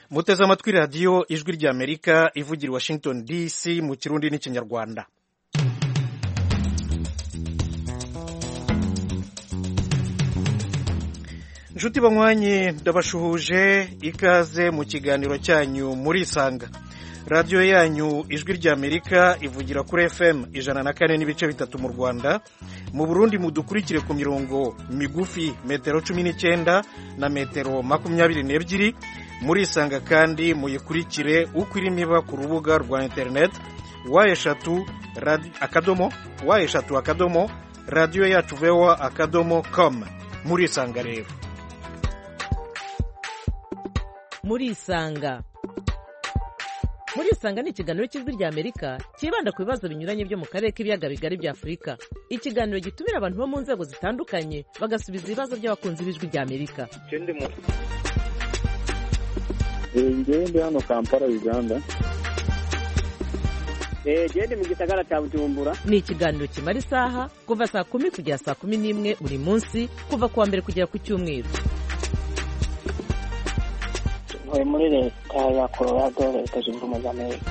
muteze amatwi radiyo ijwi ry'amerika ivugira i washington dc mu kirundi n'ikinyarwanda inshuti banywanyi ndabashuhuje ikaze mu kiganiro cyanyu muri isanga radiyo yanyu ijwi ry'amerika ivugira kuri fm ijana na kane n'ibice bitatu mu rwanda mu burundi mudukurikire ku mirongo migufi metero cumi n'icyenda na metero makumyabiri n'ebyiri murisanga kandi muyikurikire uko irimo iba ku rubuga rwa interineti wa eshatu akadomo wa eshatu akadomo radiyo yacu vewa akadomo komu murisanga rero murisanga murisanga ni ikiganiro cy'ijwi ry'amerika cyibanda ku bibazo binyuranye byo mu karere k'ibiyaga bigari bya afurika ikiganiro gitumira abantu bo mu nzego zitandukanye bagasubiza ibibazo by'abakunzi b'ijwi ry'amerika ngende hano kampala uganda gende mu gisagara cya bujumbura ni ikiganiro kimara isaha kuva saa kumi kugera saa kumi n'imwe buri munsi kuva ku wa mbere kugera ku cyumweru ntuye muri leta ya colorado leta zunze ubumwe za amerika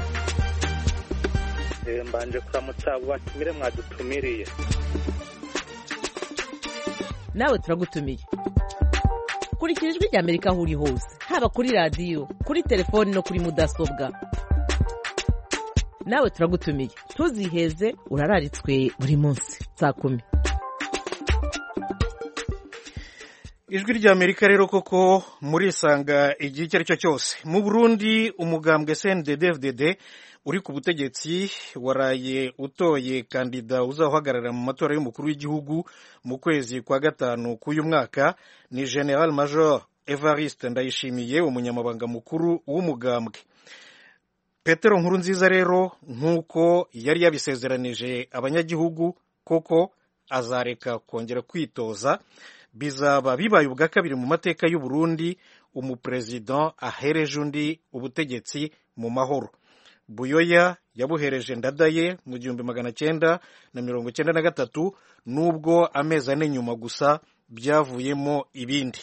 mbanje kuramutsa abo batumire mwadutumiriye nawe turagutumiye kurikira ijwi ry'amerika aho uri hose haba kuri radiyo kuri telefoni no kuri mudasobwa nawe turagutumiye ntuziheze urararitswe buri munsi saa kumi ijwi ry'amerika rero koko murisanga igihe icyo ari cyo cyose mu burundi umugambwe cndd fdd uri ku butegetsi waraye utoye kandida uzahagarara mu matora y'umukuru w'igihugu mu kwezi kwa gatanu k'uyu mwaka ni general major evariste ndayishimiye umunyamabanga mukuru w'umugambwe petero nkuru nziza rero nk'uko yari yabisezeranije abanyagihugu koko azareka kongera kwitoza bizaba bibaye ubwa kabiri mu mateka y'u Burundi umuperezida ahereje undi ubutegetsi mu mahoro buyoya yabuhereje ndadaye mu gihumbi magana cyenda na mirongo cyenda na gatatu n'ubwo amezi ane nyuma gusa byavuyemo ibindi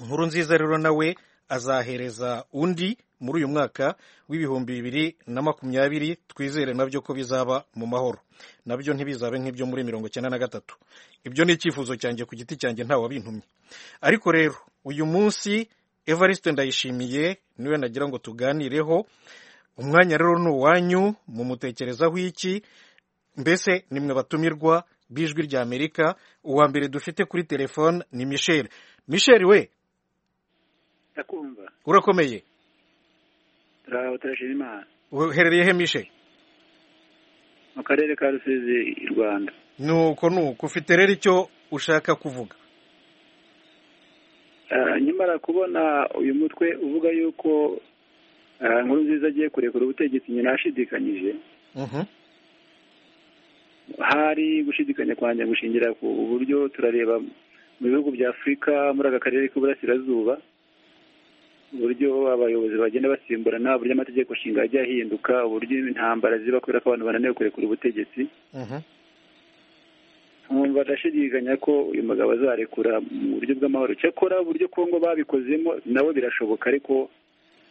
nkuru nziza rero nawe azahereza undi muri uyu mwaka w'ibihumbi bibiri na makumyabiri twizere nabyo ko bizaba mu mahoro nabyo ntibizabe nk'ibyo muri mirongo icyenda na gatatu ibyo ni icyifuzo cyanjye ku giti cyanjye ntawabintumye ariko rero uyu munsi evariste ndayishimiye niwe nagira ngo tuganireho umwanya rero ni uwanyu mumutekerezaho iki mbese nimwe batumirwa b'ijwi rya amerika uwa mbere dufite kuri telefone ni michel michel we urakomeye turashima imana uherereye he mishe mu karere ka rusizi i rwanda ni uko ni uko ufite rero icyo ushaka kuvuga nyamara kubona uyu mutwe uvuga yuko inkuru nziza agiye kurekura ubutegetsi nyina yashidikanyije hari gushidikanya kwanjye gushingira ku buryo turareba mu bihugu bya afurika muri aka karere k'uburasirazuba uburyo abayobozi bagenda basimburana uburyo amategeko shinga ajya ahinduka uburyo intambara ziba kubera ko abantu bananiwe kurekura ubutegetsi nkumva adashidikanya ko uyu mugabo azarekura mu buryo bw'amahoro cyakora uburyo kongo babikozemo nabo birashoboka ariko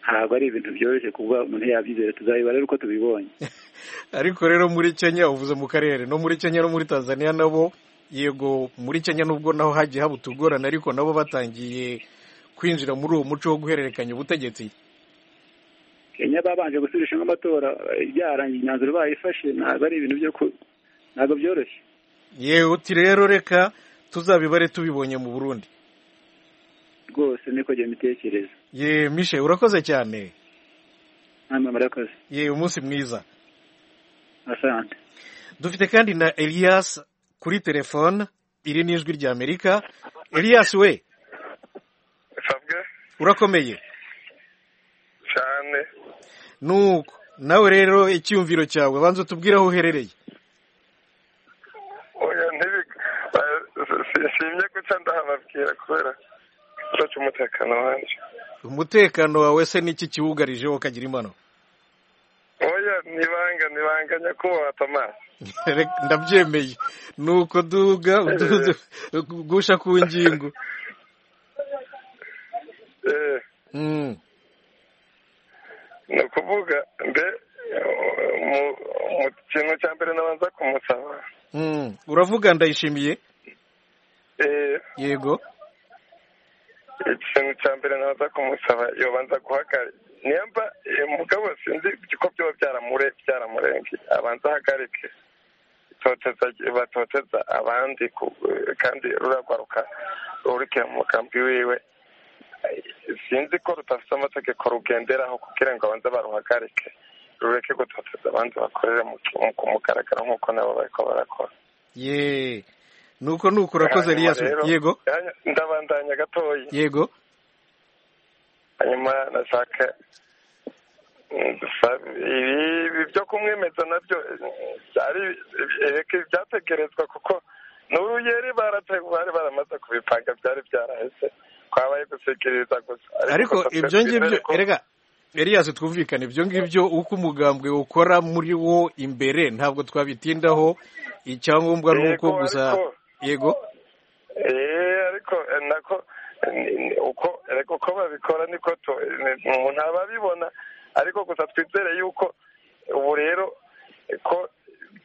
ntabwo ari ibintu byoroshye kuba umuntu yabyizera tuzabibara uko tubibonye ariko rero muri kenya uvuze mu karere no muri kenya no muri tanzania nabo yego muri kenya nubwo naho hagiye haba utugorana ariko nabo batangiye kwinjira muri uwo muco wo guhererekanya ubutegetsi kenya babanje gusubirishamo amatora byarangiye imyanzuro bayifashe ntabwo ari ibintu byo ntabwo byoroshye yewe uti rero reka tuzabibare tubibonye mu burundi rwose niko gihe mitekereza ye mishe urakoze cyane namwe murakoze ye umunsi mwiza asante dufite kandi na elias kuri telefone iri ni ijwi rya amerika elias we urakomeye cyane nuko nawe rero icyumviro cyawe banza utubwire aho uherereye oya ntibishimye guca ndahababwira kubera ikibazo cy'umutekano wanjye umutekano wawe se n'iki kiwugarije wo kagira impano oya nibanga nibanga nyakubahwa tomasi ndabyemeye nuko duga gusha ku ngingo kuvuga nde eh, mu- mu kintu cya mbere nabanza kumusaba Mm, uravuga ndayishimiye eh, yego ikintu cya mbere nabanza kumusaba yobanza guhagara nimba eh, mugabo sinzi ko byoba byaramure byaramurenge abanza ahagarike itoteza batoteza abandi ku- kandi ruragaruka rurikira mu mugambi wiwe sinzi ko rudafite amategeko rugenderaho kugira ngo abanze baruhagarike rureke gutoteza abandi bakorere mu mu- ku mugaragaro nk'uko nabo bariko barakora ye nuko nuko urakoze Hanyuma elias rero, yego hanya- ndabandanya gatoya yego hanyuma nashaka mm, dusa- ibi- ibi byo kumwemeza nabyo eh, byari eh, byategerezwa kuko n'uruyeri barate- bari baramaze kubipanga byari byaraheze twabaye gusikiriza gusa ariko gusa ibyo ngibyo twebwe erega elias twumvikane ibyo ngibyo uko umugambwe ukora muri wo imbere ntabwo twabitindaho icyangombwa ni uko Yego, gusa ariko- yego Eh, ariko eh, nako ni- ni- uko ariko uko babikora niko tu- ni- umuntu aba abibona ariko gusa twizere yuko ubu rero eh, ko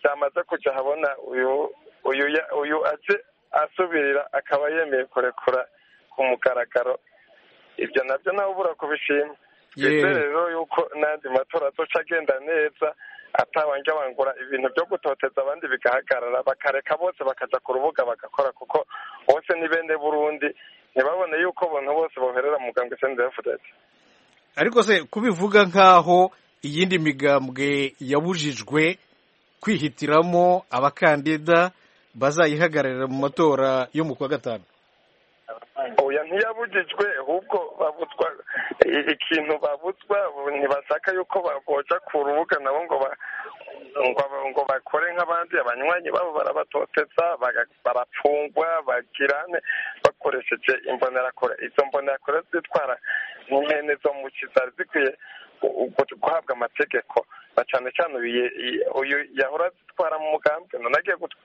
byamaze kujya habona uyu uyu ya- uyu aje asubirira akaba yemeye kurekura ku mugaragaro ibyo nabyo nawe ubura kubishima Yewe. twizere rero yuko n'andi matora azoca agenda neza atabanjya bangura ibintu byo gutoteza abandi bigahagarara bakareka bose bakaja ku rubuga bagakora kuko bose ni bene burundi ntibabone yuko abantu bose boherera mugambwe sendefudete ariko se kubivuga nk'aho iyindi migambwe yabujijwe kwihitiramo abakandida bazayihagararira mu matora yo mu kwa gatanu oya ntiyabujijwe ahubwo babuzwa i- ikintu babuzwa ntibashaka yuko bagoja ku rubuga nabo ngo ba ngo, ba- ngo bakore nk'abandi abanywanyi babo barabatoteza baga- barafungwa bagirane bakoresheje imbonerakure izo mbonerakure zitwara nk'impene zo mu ki zari zikwiye gu- gu- guhabwa amategeko na cyane cyane uyu ye- i- uyu yahora azitwara mu mugambi none agiye gut-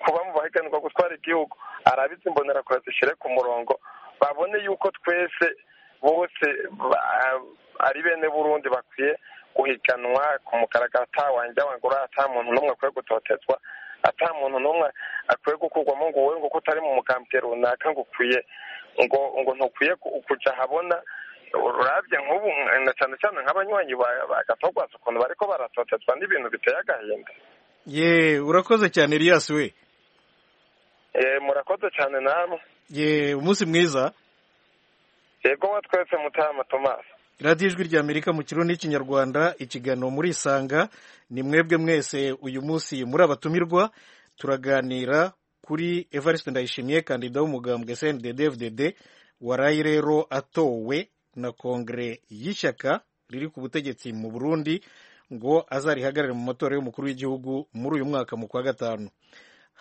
kuba mu bahiganirwa gutwara igihugu arabizi imbonerakure zishyire ku murongo babone yuko twese bose ba- ari bene burundi bakwiye guhiganwa ku mugaragaro atawanjya wangura ata muntu n'umwe akwiye gutotezwa ata muntu n'umwe akwiye gukurwamo ngo wowe nguko utari mu mugambwe runaka ngo ukwiye ngo ngo ntukwiye ku- kuja habona urabye nk'ubu na cyane cyane nk'abanywanyi ba- ba gatogwaza ukuntu bariko baratotezwa n'ibintu biteye agahinda ye urakoze cyane elias we Eh, murakoze cyane namwe ye umunsi mwiza yego wa twese mutama tomasi radiyo ijwi ry'amerika mu kirundi n'ikinyarwanda ikiganiro murisanga ni mwebwe mwese uyu munsi muri abatumirwa turaganira kuri evariste ndayishimiye kandida w'umugambwe cnddd fdd waraye rero atowe na kongere y'ishyaka riri ku butegetsi mu burundi ngo azarihagarare mu matora y'umukuru w'igihugu muri uyu mwaka mu kwa gatanu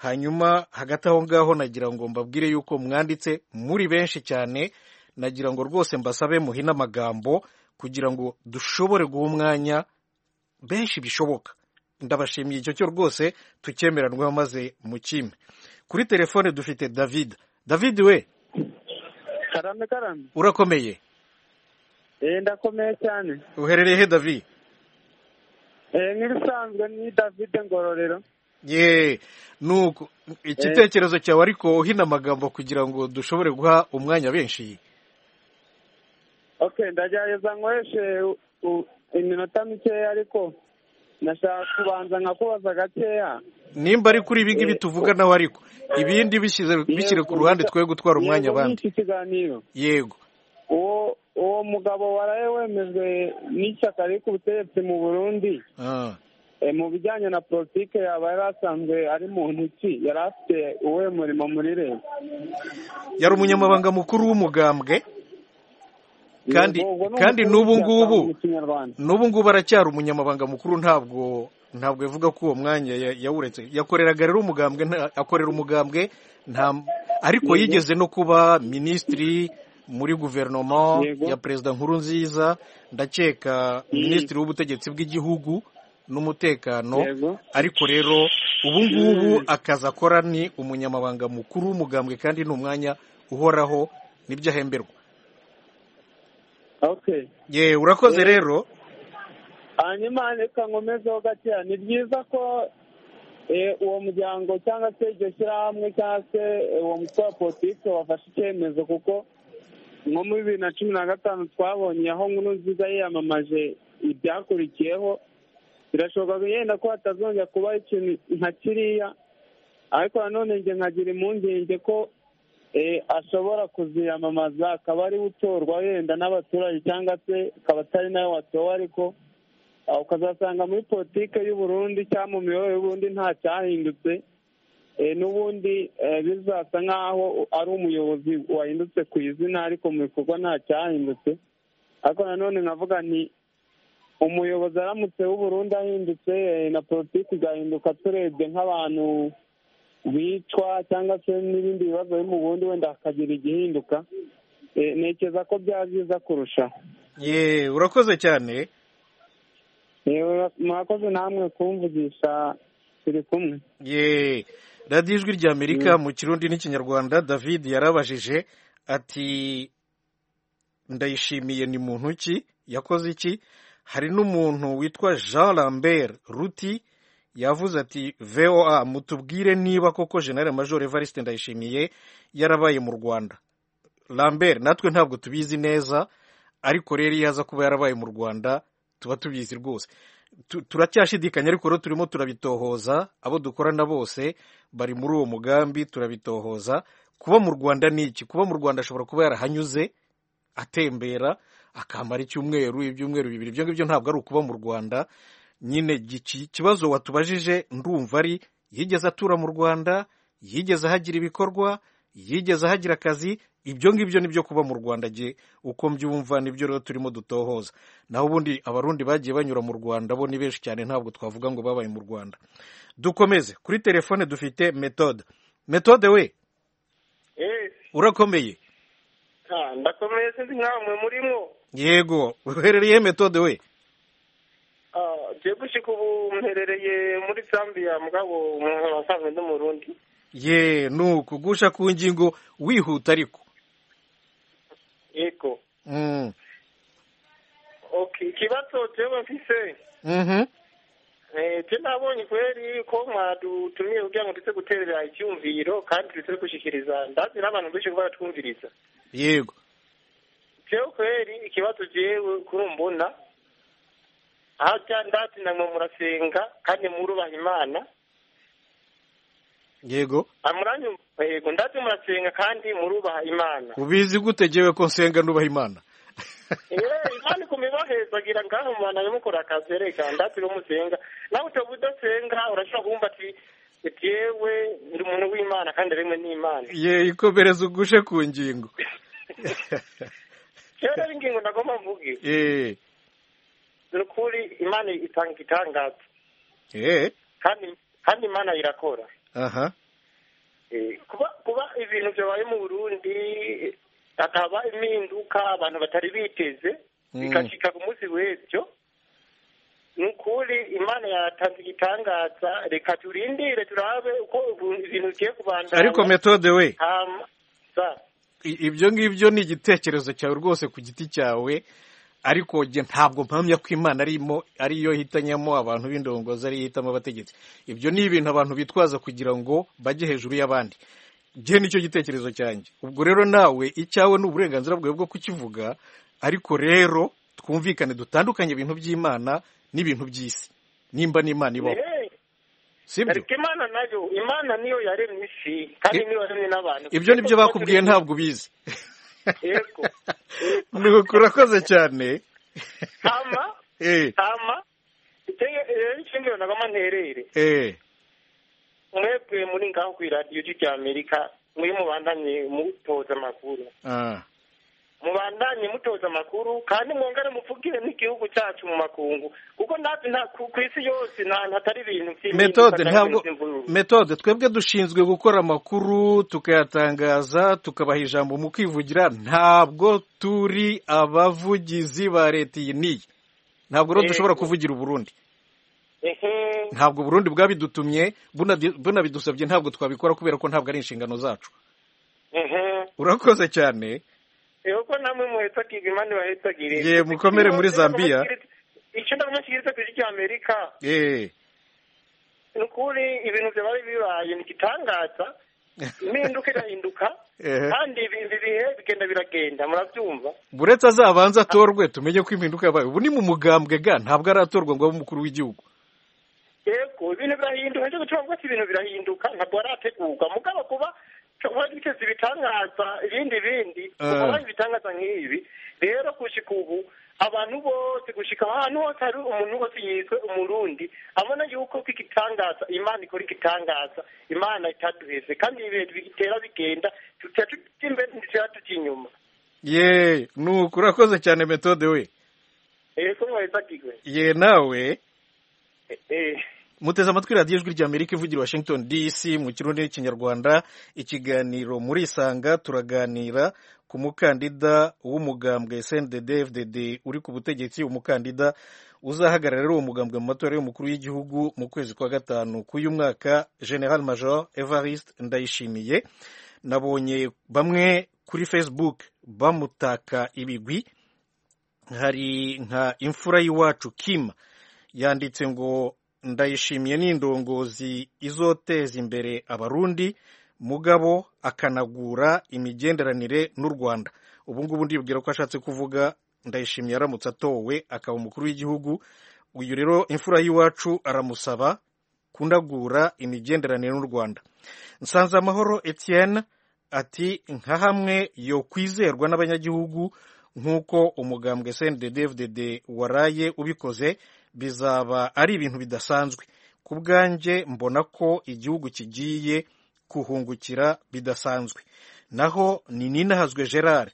hanyuma hagati aho ngaho nagira ngo mbabwire yuko mwanditse muri benshi cyane nagira ngo rwose mbasabe muhine amagambo kugira ngo dushobore guha umwanya benshi bishoboka ndabashimiye icyo cyo rwose tucyemeranweho maze mukime kuri telefone dufite david david we karame karame urakomeye eh ndakomeye cyane uherereye he david eh nk'ibisanzwe ni david ngororero ye nuko igitekerezo cyawe ariko uhina amagambo kugira ngo dushobore guha umwanya benshi okay ndagerageza nkoreshe u- u- iminota mikeya ariko nashaka kubanza nkakubaza gakeya nimba ari kuri ibi ngibi tuvuga nawe ariko ibindi bishyize bishyire ku ruhande twe gutwara umwanya Yego, abandi n'iki kiganiro yego uwo uwo mugabo waraye wemejwe n'ishyaka riri ku butegetsi mu burundi Ah, Eh, mu bijyanye na politike yaba yari asanzwe ari muntu ki yari afite uwuhe murimo muri leta yari umunyamabanga mukuru w'umugambwe kandi Yego, ubwo ni kandi umukuru n'ubu w'ishyaka ngubu mu kinyarwanda n'ubu ngubu aracyari umunyamabanga mukuru ntabwo ntabwo yavuga ko uwo mwanya ya- yawuretse yakoreraga rero umugambwe nta- akorera umugambwe nta ariko yigeze no kuba minisitiri muri guverinoma Yego. ya perezida nkuru nziza ndakeka minisitiri w'ubutegetsi bw'igihugu n'umutekano Yego. ariko rero ubu ngubu akazi akora ni umunyamabanga mukuru w'umugambwe kandi ni umwanya uhoraho nibyo ahemberwa okay ye urakoze rero hanyuma reka nkomezeho gakeya ni byiza ko eh, uwo muryango cyangwa se iryo shyirahamwe cyangwa se eh, uwo mutwe wa politiki wafashe icyemezo kuko nko muri bibiri na cumi na gatanu twabonye aho nkurunziza yiyamamaje ibyakurikiyeho birashoboka ko yenda ko hatazongera kuba ikintu nka kiriya ariko nanone njye nkagira impungenge ko eh, ashobora kuziyamamaza akaba ariwe utorwa wenda n'abaturage cyangwa se akaba atari nawe watowe ariko aho ukazasanga muri politiki y'u Burundi cyangwa mu miyoborere y'uburundi nta cyahindutse Eh, n'ubundi eh, bizasa nk'aho ari umuyobozi wahindutse ku izina ariko mu bikorwa nta cyahindutse ariko nanone nkavuga nti umuyobozi aramutse w'uburundi ahindutse eh, na politiki igahinduka turebye nk'abantu bicwa cyangwa se n'ibindi bibazo biri mu burundi wenda hakagira igihinduka Eh, ntekereza ko byaba byiza kurushaho ye urakoze cyane yewe mwakoze namwe kumvugisha turi kumwe ye radiyo ijwi ry'amerika mu kirundi n'ikinyarwanda david yarabajije ati ndayishimiye ni muntu ki yakoze iki hari n'umuntu witwa jean lambert ruti yavuze ati voa mutubwire niba koko general major evariste ndayishimiye yarabaye mu rwanda lambert natwe ntabwo tubizi neza ariko rero iyo aza kuba yarabaye mu rwanda tuba tubizi rwose Tu- turacyashidikanya ariko rero turimo turabitohoza abo dukorana bose bari muri uwo mugambi turabitohoza kuba mu rwanda ni iki kuba mu rwanda ashobora kuba yarahanyuze atembera akamara icyumweru ibyumweru bibiri ibyo ngibyo ntabwo ari ukuba mu rwanda nyine iki kibazo watubajije ndumva ari yigeze atura mu rwanda yigeze ahagira ibikorwa yigeze ahagira akazi ibyo ngibyo ni byo kuba mu rwanda jye uko mbyumva nibyo rero turimo dutohoza naho ubundi abarundi bagiye banyura mu rwanda bo ni benshi cyane ntabwo twavuga ngo babaye mu rwanda dukomeze kuri telefone dufite metode metode we urakomeye ndakomeye sinzi nkamwe murimo yego uherereye metode we jye gushika ubu mperereye muri zambia mugabo umuntu wasanzwe ndi mu rundi ye ni ukugusha ku ngingo wihuta ariko yego Mm. okay ikibazo jewe mfise Mhm. eh, je nabonye kweri ko mwadutumiye kugira ngo tuze guterera icyumviro kandi tuze gushikiriza ndazi n'abantu benshi ko baratwumviriza yego jewe kweri ikibazo jewe kuri mbona harya ndati namwe murasenga kandi murubaha imana yego amuranyumva yego ndati murasenga kandi murubaha imana ubizi gute jewe ko nsenga nubaha imana Eh, imana kumiboheza agira ngaho umwana arimo akazi reka ndati bo musenga nawe utaba udasenga urashobora kumva ati jewe ndi umuntu w'imana kandi rimwe n'imana ye ikomereza ugushe ku ngingo jewe rero ingingo ndagomba mvuge Eh, ni ukuri imana itanga igitangaza eh, kandi kandi imana irakora aha Eh, kuba kuba ibintu byabaye mu burundi hakaba impinduka abantu batari biteze Mm. bigashika ku munsi w'ejo ni ukuri imana yatanze igitangaza reka turindire turabe uko ubu- ibintu bigiye kubandanya ariko metode we Hama- sa i- ibyo ngibyo ni igitekerezo cyawe rwose ku giti cyawe ariko jye ntabwo mpamya ko imana arimo ariyo hitanyamo abantu b'indongozi ariyo hitamo abategetsi ibyo ni ibintu abantu bitwaza kugira ngo bajye hejuru y'abandi jye nicyo gitekerezo cyanjye ubwo rero nawe icyawe ni uburenganzira bwawe bwo kukivuga ariko rero twumvikane dutandukanye ibintu by'imana n'ibintu by'isi nimba n'imana ibaho Eh, sibyo ariko imana nayo imana niyo yaremye isi kandi I- niyo yaremye n'abantu ibyo nibyo bakubwiye ntabwo ubizi yego nuko urakoze cyane hama eh hama ite- rero ishingiro nagoma nterere eh mwebwe muri ngaho ku iradiyo ry'irya amerika muri mubandanye mutoza amakuru ah mubandanye mutoza amakuru kandi mwongere muvugire n'igihugu cyacu mu makungu kuko natwe nta ku ku isi yose nta nta hatari ibintu by'impinduka metode cyangwa ibintu ntabwo by'imvururu. metode twebwe dushinzwe gukora amakuru tukayatangaza tukabaha ijambo mu kwivugira ntabwo turi abavugizi ba leta iyi n'iyi ntabwo rero dushobora kuvugira uburundi ehe ntabwo uburundi bwabidutumye bunadi- bunabidusabye ntabwo twabikora kubera ko ntabwo ari inshingano zacu ehe urakoze cyane Eh, kuko namwe muhetagiga imana ibahetagiye Ye, mukomere muri Zambia. icyo imbunda nyinshi yitse ku giti cy'amerika eh ni ukuri ibintu byaba bibaye ni igitangaza impinduka irahinduka Ehe. kandi ibi ibi bihe bigenda biragenda murabyumva buretse azabanza atorwe tumenye ko impinduka yabaye ubu ni mu mugambwe ga ntabwo aratorwa ngo abe umukuru w'igihugu yego ibintu birahinduka nicyo gituma mvuga ati ibintu birahinduka ntabwo barategurwa mugabo kuba kuba biteze ibitangaza ibindi bindi Eh. kuba ibitangaza nk'ibi rero gushika ubu abantu bose gushika ahantu hose hari umuntu wese yiswe umurundi abona yuko ko igitangaza imana ikora igitangaza imana itaduheze kandi ibi bintu bitera bigenda tuba tuti imbere tuba tuti inyuma ye ni uku urakoze cyane metode we yego mwabifatirwe ye nawe eh muteze amatwi radiyo ijwi ry'amerika ivugira i washington dc mu kirundi n'ikinyarwanda ikiganiro muri isanga turaganira ku mukandida w'umugambwe sndd fdd uri ku butegetsi umukandida uzahagarara rero uwo mugambwe mu matora y'umukuru w'igihugu mu kwezi kwa gatanu k'uyu mwaka general major evariste ndayishimiye nabonye bamwe kuri facebook bamutaka ibigwi hari nka imfura y'iwacu kima yanditse ngo ndayishimiye n'indongozi izoteza imbere abarundi mugabo akanagura imigenderanire n'u rwanda ubu ngubu ndibwira ko ashatse kuvuga ndayishimiye aramutse atowe akaba umukuru w'igihugu uyu rero imfura y'iwacu aramusaba kundagura imigenderanire n'u rwanda nsanzamahoro etienne ati nka hamwe yo kwizerwa n'abanyagihugu nk'uko umugambwe cndddfdd waraye ubikoze bizaba ari ibintu bidasanzwe ku bwanjye mbona ko igihugu kigiye kuhungukira bidasanzwe naho ni ninahazwe gerard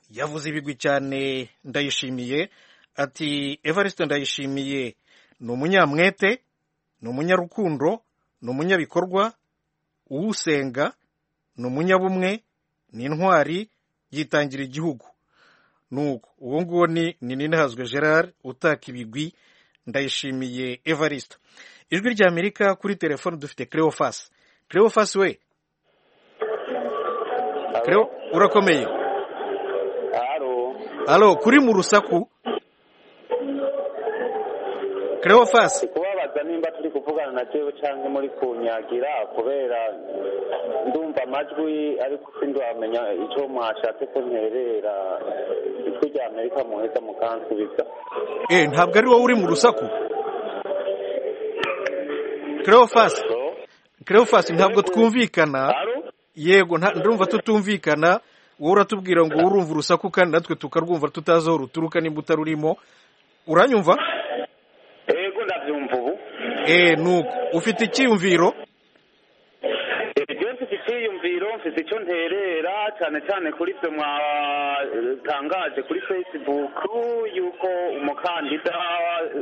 yavuze ibigwi cyane ndayishimiye ati evariste ndayishimiye ni umunyamwete ni umunyarukundo ni umunyabikorwa uwusenga ni umunyabumwe ni intwari yitangira igihugu nuko uwo nguwo ni ninihazwe gerard utaka ibigwi ndayishimiye evariste ijwi rya amerika kuri telefone dufite cleophas cleophas we Cleo, urakomeye Halo, alo kuri mu rusaku cleophas kubabaza nimba turi kuvugana na jewe canke muri kunyagira kubera ndumva amajwi ariko sinduhamenya ico mwashatse ko nterera ijwi rya amerika muheza mukansubiza eh ntabwo ari wowe uri mu rusaku cleophas cleophas ntabwo twumvikana yego nta- ndumva tutumvikana wowe uratubwira ngo urumva urusaku kandi natwe tukarwumva tutazi aho ruturuka nimba utarurimo uranyumva ego ndavyumva ubu eh nuko ufite icyiyumviro ibyo mfite icyiyumviro mfite icyo nterera cyane cyane kuri byo mwatangaje kuri facebook yuko umukandida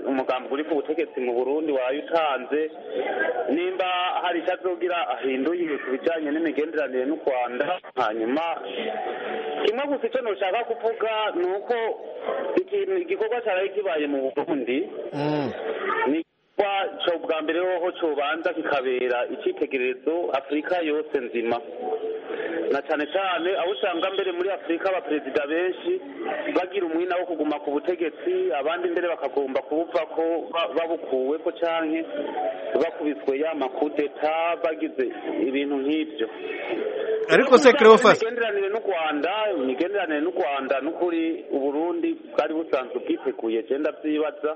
umugambi uri ku butegetsi mu burundi wayo utanze nimba hari icyo azogira ahinduye ku bijyanye n'imigenderanire n'u rwanda hanyuma kimwe gusa icyo nushaka kuvuga ni uko ikintu igikorwa cyaraye kibaye mu burundi kuba cyo bwa mbere hoho cobanza kikabera icyitegererezo afurika yose nzima na cyane cyane aho usanga mbere muri afurika abaperezida benshi bagira umwina wo kuguma ku butegetsi abandi mbere bakagomba kubuvako ba- babukuweko canke bakubiswe ya makudeta bagize ibintu nk'ibyo ariko se Cleophas imigenderanire n'u rwanda imigenderanire n'u rwanda n'ukuri uburundi bwari busanzwe bwiteguye genda byibaza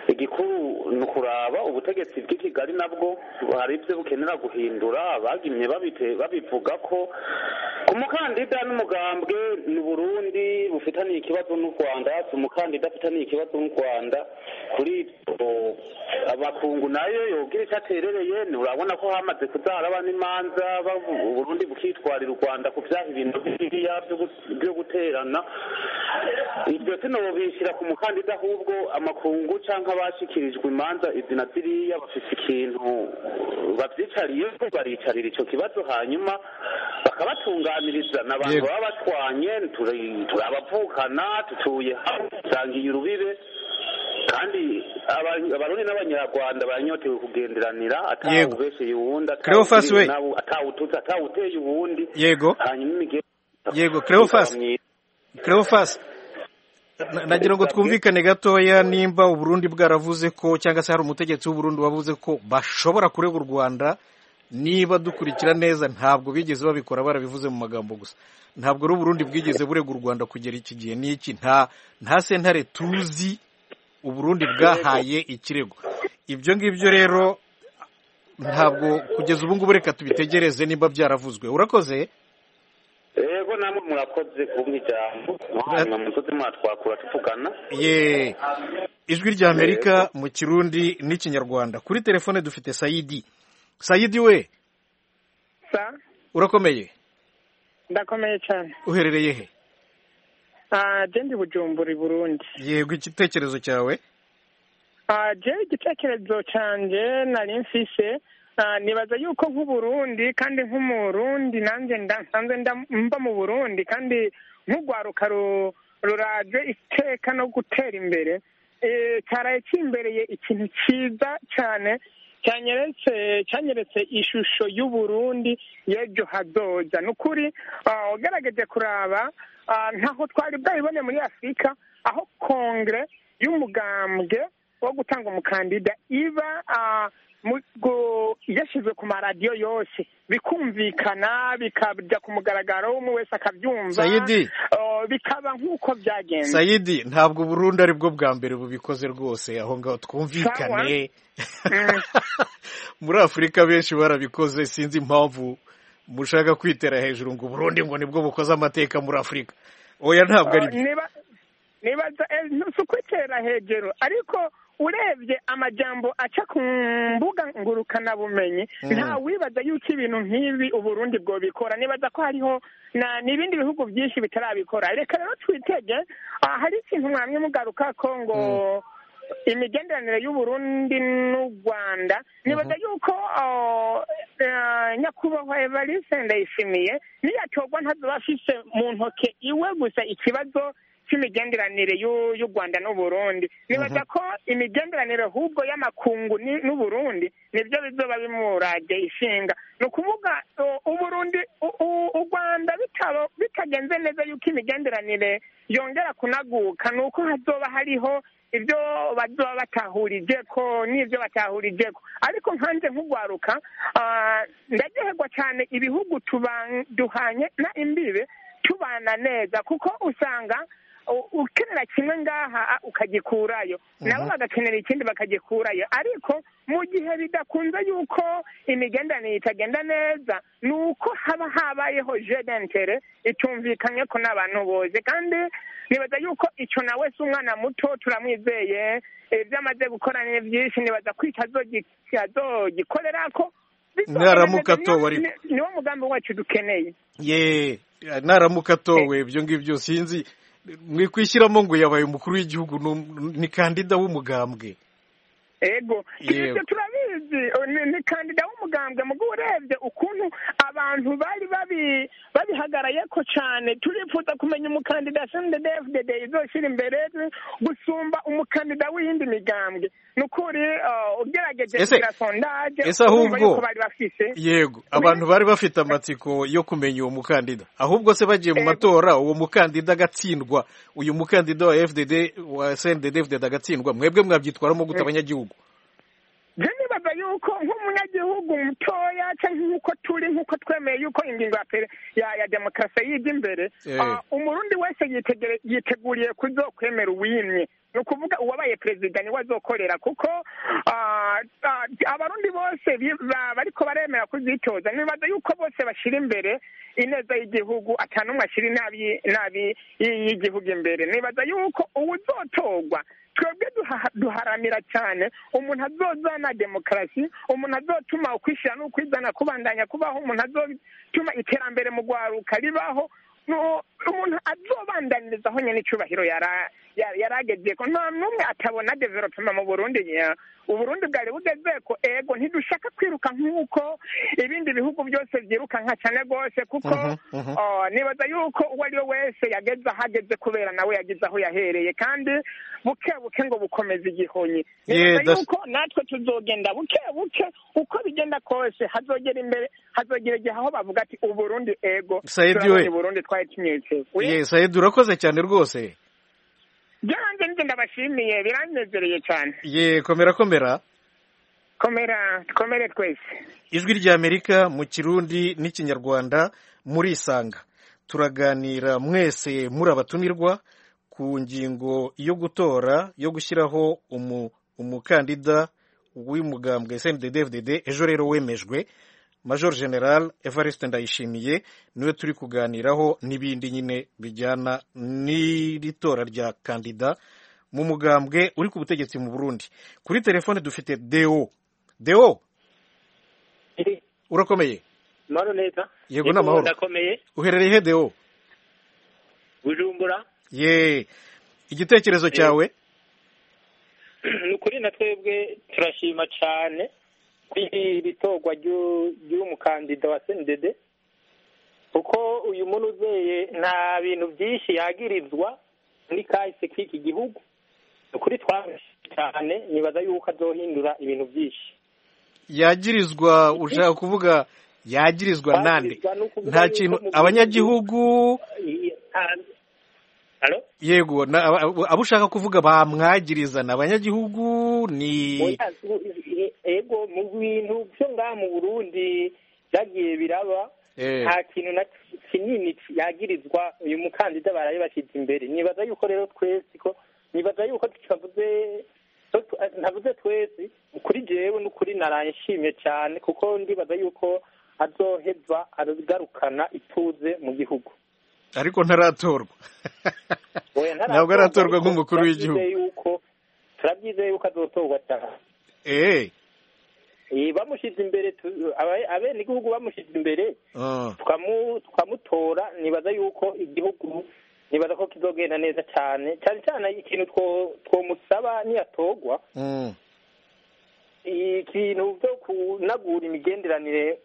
igikuru ni ukuraba ubutegetsi bw'i kigali nabwo hari ibyo bukenera guhindura bagimye babite- babivuga ko ku mukandida n'umugambwe ni burundi bufitaniye ikibazo n'u rwanda si umukandida afitaniye ikibazo n'u rwanda kuri ibyo amakungu nayo yogira icyo aterereye ni urabona ko hamaze kuzaraba n'imanza bavu- uburundi bukitwarira u rwanda ku byaha ibintu biriya byo gu- byo guterana ibyo sinobishyira ku mukandida ahubwo amakungu cyangwa abashyikirijwe imanza izi na ziriya bafite ikintu babyicariye baricarira icyo kibazo hanyuma bakabatunganiriza ni abantu baba batwanye turi- turabavukana dutuye hamwe dusangiye urubibe kandi aba- abarundi n'abanyarwanda baranyotewe kugenderanira Yego. atawubesheye uwundi Cleophas we. atawututse atawuteye uwundi yego hanyuma imigezi yego cleophas cleophas nagira ngo twumvikane gatoya nimba uburundi bwaravuze ko cyangwa se hari umutegetsi w'uburundi wavuze ko bashobora kurega u rwanda niba dukurikira neza ntabwo bigeze babikora barabivuze mu magambo gusa ntabwo ari uburundi bwigeze burega u rwanda kugera iki gihe n'iki nta nta sentare tuzi uburundi bwahaye ikirego ibyo ngibyo rero ntabwo kugeza ubu ngubu reka tubitegereze nimba byaravuzwe urakoze yego namwe murakoze kumva ijambo hanyuma musozi mwatwakura tuvugana ye ijwi rya amerika mu kirundi n'ikinyarwanda kuri telefone dufite sayidi sayidi we sa urakomeye ndakomeye cyane uherereye he je ndi bujumbura i burundi yego igitekerezo cyawe Ah, je igitekerezo cyanje nari mfise Ah, nibaza yuko nk'uburundi kandi nk'umurundi nanjye nda- nsanzwe nda- mba mu burundi kandi nk'urwaruka ru- ruraje iteka no gutera imbere Eh, cyaraye kimbereye ikintu cyiza cyane cyanyeretse cyanyeretse ishusho y'uburundi y'ejo hazoza ni ukuri ah, ugerageje kuraba ah, ntaho twari bwayibone muri afurika aho kongere y'umugambwe wo gutanga umukandida iba ah, mu- gu- yashyizwe ku maradiyo yose bikumvikana bikajya ku mugaragaro umwe wese akabyumva Sayidi. Oh, bikaba nk'uko byagenze sayidi ntabwo burundu aribwo bwa mbere bubikoze rwose aho ngaho twumvikane muri afurika benshi barabikoze sinzi impamvu mushaka kwitera hejuru ngo uburundi ngo nibwo bukoze amateka muri afurika oya ntabwo ari byo niba nibaza eh, si ukwitera hejuru ariko urebye amajambo aca ku mbuga ngurukanabumenyi Mm. nta wibaza yuko ibintu nk'ibi uburundi bwobikora nibaza ko hariho na n'ibindi bihugu byinshi bitarabikora reka rero twitege ah, hari ikintu mwamwe mugaruka ko ngo imigenderanire y'uburundi n'u rwanda nibaza yuko ah, eh, nyakubahwa evariste ndayishimiye niyatorwa ntazoba afise mu ntoke iwe gusa ikibazo cy'imigenderanire y'u- y'u rwanda n'uburundi nibaza ko imigenderanire ahubwo y'amakungu ni- n'uburundi nibyo bizoba bimurage ishinga ni ukuvuga o, uburundi u- u- u rwanda bitaba- bitagenze neza yuko imigenderanire yongera kunaguka ni uko hazoba hariho ibyo bazoba batahurije ko n'ibyo batahurije ko ariko nkanze nk'ugwaruka ah, ndaryoherwa cyane ibihugu tuba- duhanye na imbibe tubana neza kuko usanga u- ukenera kimwe ngaha a- ukagikurayo nabo bagakenera ikindi bakagikurayo ariko mu gihe bidakunze yuko imigenderanire itagenda neza ni uko haba habayeho jedentere itumvikanye ko n'abantu boze kandi nibaza yuko icyo nawe si umwana muto turamwizeye ibyo amaze gukora ni byinshi nibaza ko itazogi- itazogikorera ko Naramuka atowe ariko. Ni- niwo mugambi wacu dukeneye ye naramuka atowe ibyo ngibyo sinzi mwikwishyiramo ngo yabaye umukuru w'igihugu ni- ni kandida w'umugambwe ego Yego. ibyo turabizi O, ni- ni kandida w'umugambwe mugo urebye ukuntu abantu bari babi- babihagaraye ko cyane turifuza kumenya umukandida sndefdd izoshyira imbere gusumba umukandida w'iyindi migambwe ni ukuri uh, ugerageje Ese- kugira sondaje ese urumva ahubwo- yuko bari bafise yego abantu bari bafite amatsiko yo kumenya uwo mukandida ahubwo se bagiye mu matora uwo mukandida agatsindwa uyu mukandida wa fdd wa sndfdd agatsindwa mwebwe mwabyitwaramo gute abanyagihugu je nibaza yuko nk'umunyagihugu mutoya cyangwa nk'uko turi nk'uko twemeye yuko ingingo ya pere- ya ya demokarasi yijya imbere Eh. ah, umurundi wese yitegere- yiteguriye kuzokwemera uwimye ni ukuvuga uwabaye perezida niwe azokorera kuko ah, ah, abarundi bose bi- ba- bariko baremera kuzitoza nibaza yuko bose bashira imbere ineza y'igihugu ata n'umwe ashyira inabi inabi y- y'igihugu imbere nibaza yuko uwo uzotogwa twebwe duha- duharanira cyane umuntu azozana demokarasi umuntu azotuma ukwishyira n'ukwizana kubandanya kubaho umuntu azotuma iterambere mu rwaruka ribaho no- umuntu azobandaniriza aho nyine icyubahiro yara- yara- yari ageze ko nta n'umwe atabona developema mu burundi ya- uburundi bwari bugeze ko ego ntidushaka kwiruka nk'uko ibindi bihugu byose byirukanka cyane rwose kuko Oh, nibaza yuko uwo ari we wese yageze aho ageze kubera nawe yageze aho yahereye kandi buke buke ngo bukomeze igihonyi Yeah, nibaza that's- yuko natwe tuzogenda buke buke uko bigenda kose hazogera imbere hazogera igihe aho bavuga ati uburundi ego Said we. turabonye uburundi twari tumwiteze ye sayidi urakoze cyane rwose nibyo ndabashimiye biranezereye cyane ye komera komera komera twomere twese ijwi ry'amerika mu kirundi n'ikinyarwanda murisanga turaganira mwese muri abatumirwa ku ngingo yo gutora yo gushyiraho umu- umukandida w'umugambwe cndddfdd ejo rero wemejwe major general evariste ndayishimiye niwe turi kuganiraho n'ibindi nyine bijyana n'iri tora rya kandida mu mugambwe uri ku butegetsi mu burundi kuri telefone dufite deo deo urakomeye amahoro neza Yego, ni amahoro. ndakomeye uherereye he deo bujumbura ye igitekerezo cyawe ni ukuri na twebwe turashima cyane kuri iri torwa ry'u- ry'umukandida wa sendede kuko uyu muntu uzeye nta bintu byinshi yagirizwa muri kahise k'iki gihugu ni ukuri twamwishimiye cyane nibaza yuko azohindura ibintu byinshi yagirizwa ushaka kuvuga yagirizwa nande Yagirizwa n'ukuvuga nta yuko kintu mu gihugu- abanyagihugu Halo? yego na- aba abo ushaka kuvuga bamwagiriza ni abanyagihugu ni Oya, u- e- ego mu bintu byo ngaha mu burundi byagiye biraba Eh. nta kintu na kinini yagirizwa uyu mukandida baraye bashyize imbere nibaza yuko rero twese ko nibaza yuko tutavuze to- tu- eh, ntavuze twese kuri jewe n'ukuri naranshimye cyane kuko ndibaza yuko azoheza aragarukana ituze mu gihugu ariko ntaratorwa Oya, ntaratorwa, ntabwo aratorwa ariko nk'umukuru turabyizeye w'igihugu yuko turabyizeye yuko azotorwa cyane eh Eh, bamushyize imbere tu- aba- abenegihugu bamushyize imbere ah. tukamu- tukamutora nibaza yuko igihugu nibaza ko kizogenda neza cyane cyane cyane ikintu two- twomusaba niyatorwa Mm. ikintu byo kunagura imigenderanire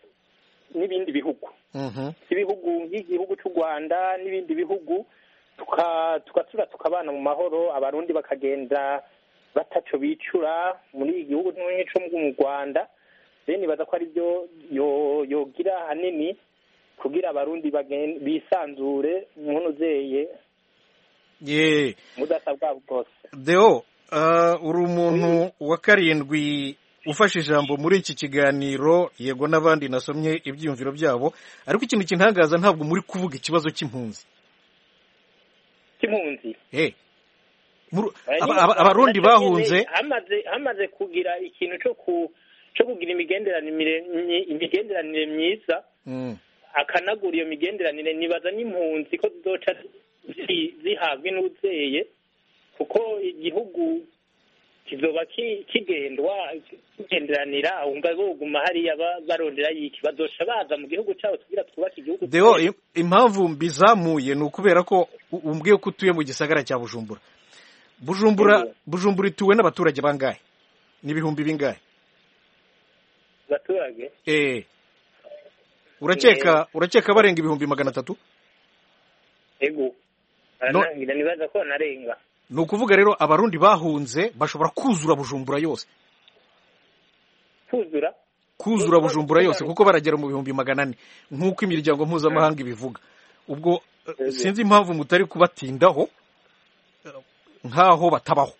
n'ibindi bihugu Mhm. ibihugu nk'igihugu cy'u rwanda n'ibindi bihugu tuka- tugatura tukabana mu mahoro abarundi bakagenda bataco bicura muri iki gihugu cyo mu rwanda rero nibaza ko ari byo yo- yogira hanini kugira abarundi bagen- bisanzure umuntu uzeye ye mudasa bwabo bwose deo ah, uri umuntu wa karindwi ufashe ijambo muri iki kiganiro yego n'abandi nasomye ibyiyumviro byabo ariko ikintu kintangaza ntabwo muri kuvuga ikibazo cy'impunzi cy'impunzi Eh. Muru- aba- aba- abarundi bahunze hamaze hamaze kugira ikintu cyo ku- cyo kugira imigenderanire imigenderanire myiza Mm. akanagura iyo migenderanire nibaza n'impunzi ko zizoca zi- zihabwe n'uzeye kuko igihugu kizoba ki- kigendwa kigenderanira wumva boguma hariya ba- barondera yiki bazoca baza mu gihugu cyabo tugira twubake igihugu deo im- impamvu mbizamuye ni ukubera ko u- umbwiye ko utuye mu gisagara cya bujumbura bujumbura bujumbura ituwe n'abaturage bangahe n'ibihumbi bingahe abaturage eh urakeka urakeka barenga ibihumbi magana atatu ego baranangira nibaza ko banarenga ni ukuvuga rero abarundi bahunze bashobora kuzura bujumbura yose kuzura kuzura bujumbura yose kuko baragera mu bihumbi magana ane nk'uko imiryango mpuzamahanga ibivuga ubwo eh, sinzi impamvu mutari kubatindaho eh, nk'aho batabaho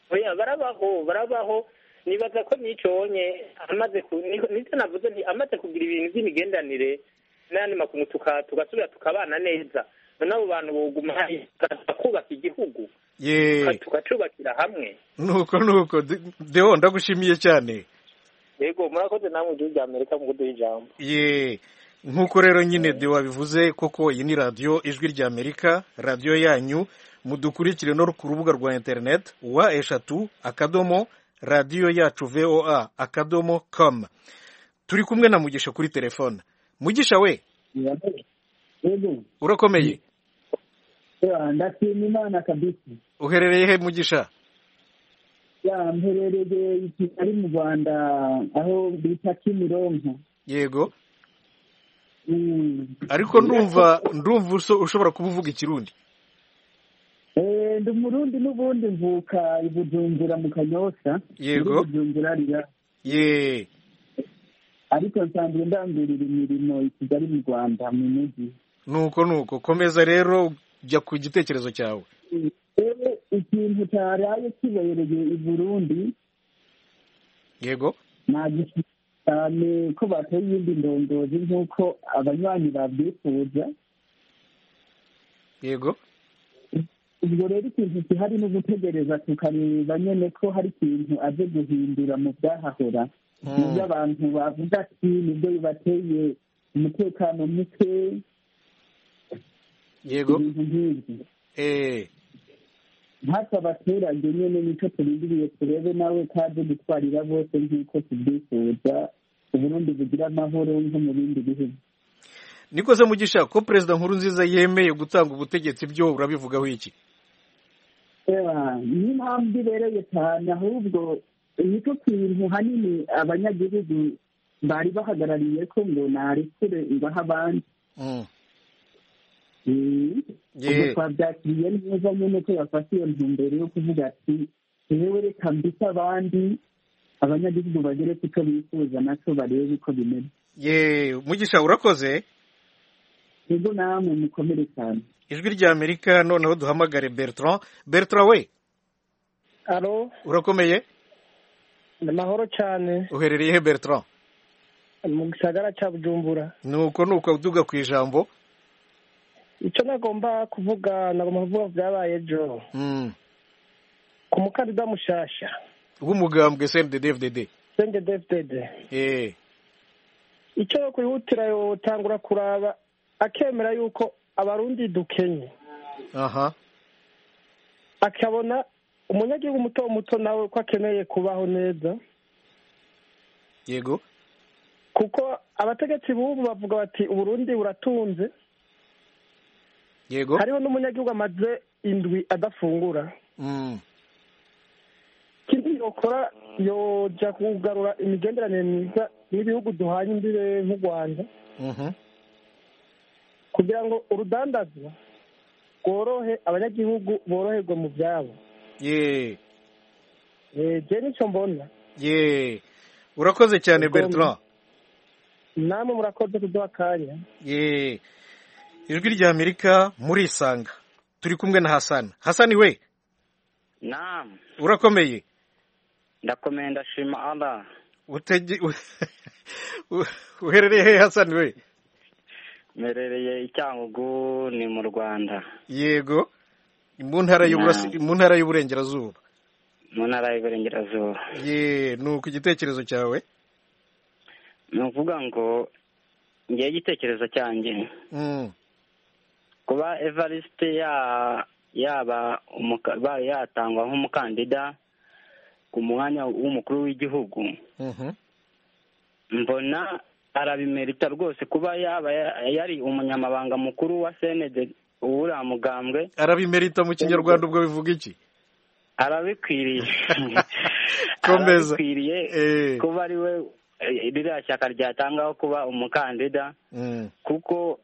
oya barabaho barabaho nibaza ko n'icyo wonye amaze ku ni- nicyo navuze nti amaze kugira ibintu by'imigenderanire n'ayandi makungu tuka- tugasubira tukabana neza noneho abo bantu boguma hariya, tukaza kubaka igihugu ye tuka- tukacubakira hamwe nuko nuko De- deo ndagushimiye cyane yego murakoze namwe igihugu cya amerika mu kuduha ijambo ye nk'uko rero nyine de wabivuze koko iyi ni radiyo ijwi ry'amerika radiyo yanyu mudukurikire no ku rubuga rwa interineti wa eshatu akadomo radiyo yacu voa akadomo komu turi kumwe na mugisha kuri telefone mugisha we urakomeye Ya, ndashima imana kabisa uherereye he mugisha ya mperereye i kigali mu rwanda aho bita kimironko yego Mm. ariko ndumva ndumva uso- ushobora kuba uvuga ikirundi Eh, ndi umurundi n'ubundi mvuka i bujumbura mu kanyosa Yego. Muri bujumbura riya ye ariko nsanzwe ndangurira imirimo i kigali mu rwanda mu mujyi nuko nuko komeza rero jya ku gitekerezo cyawe rero ikintu cyaraye kibereye i burundi yego nagishyize cyane ko bateye iyindi ndondozi nk'uko abanywanyi babyifuza yego ubwo rero ikintu gihari ni ugutegereza tukareba nyine ko hari ikintu aje guhindura mu byahahora nibyo abantu bavuga ati nibyo bibateye umutekano muke yego ibintu nk'ibyo eh ntacyo abaturage nyine nicyo turindiriye turebe nawe kaje gutwarira bose nk'uko tubyifuza uburundi bugira amahoro nko mu bindi bihugu niko se mugisha ko perezida nkuru nziza yemeye gutanga ubutegetsi byo urabivugaho iki Eba, ni mpamvu ibereye cyane ahubwo nicyo kintu hanini abanyagihugu bari bahagarariye ko ngo narekure ibaha abandi Mm. Yeah. Ubwo twabyakiriye neza nyine ko yafashe iyo ntumbero yo kuvuga ati rero reka mbise abandi abanyagihugu bagere ku cyo bifuza nacyo barebe uko bimeze ye mugisha urakoze nibwo namwe mukomere cyane ijwi rya amerika noneho duhamagare bertrand bertrand we alo urakomeye amahoro cyane uherereye he bertrand mu gisagara cya bujumbura nuko nuko uduga ku ijambo icyo nagomba kuvuga nagomba kuvuga ku byabaye ejo Mm. ku mukandida mushasha w'umugambwe cndddfdd senge defudede eh icyo yo kwihutira yotangura kuraba akemera yuko abarundi dukenye aha akabona umunyagihugu muto muto nawe ko akeneye kubaho neza yego kuko abategetsi b'ubu bavuga bati uburundi buratunze yego hariho n'umunyagihugu amaze indwi adafungura Mm. ikindi yokora yoja kugarura imigenderanire myiza n'ibihugu duhanye imbibe nk'u rwanda Mhm. kugira ngo urudandazwa rworohe abanyagihugu boroherwe mu byabo ye Eh, je nicyo mbona ye urakoze cyane Urakoze. bertrand namwe murakoze kuduha akanya ye ijwi rya amerika murisanga turi kumwe na hasani hasani we naam urakomeye ndakomeye ndashima allah utege u- uherereye he hasani we mperereye icyangugu ni mu rwanda yego ni mu ntara y'uburasi- mu ntara y'uburengerazuba mu ntara y'iburengerazuba ye nuko igitekerezo cyawe ni ukuvuga ngo ngewe igitekerezo cyanjye Mm. kuba evariste ya yaba umuka- ba- yatangwa nk'umukandida ku mwanya w'umukuru w'igihugu Mhm. mbona arabimerita rwose kuba yaba ya- yari umunyamabanga mukuru wa senede uriya mugambwe arabimerita mu kinyarwanda ubwo bivuga iki arabikwiriye Komeza. arabikwiriye kuba ari we eh, ririya shyaka ryatangaho kuba umukandida Mm. kuko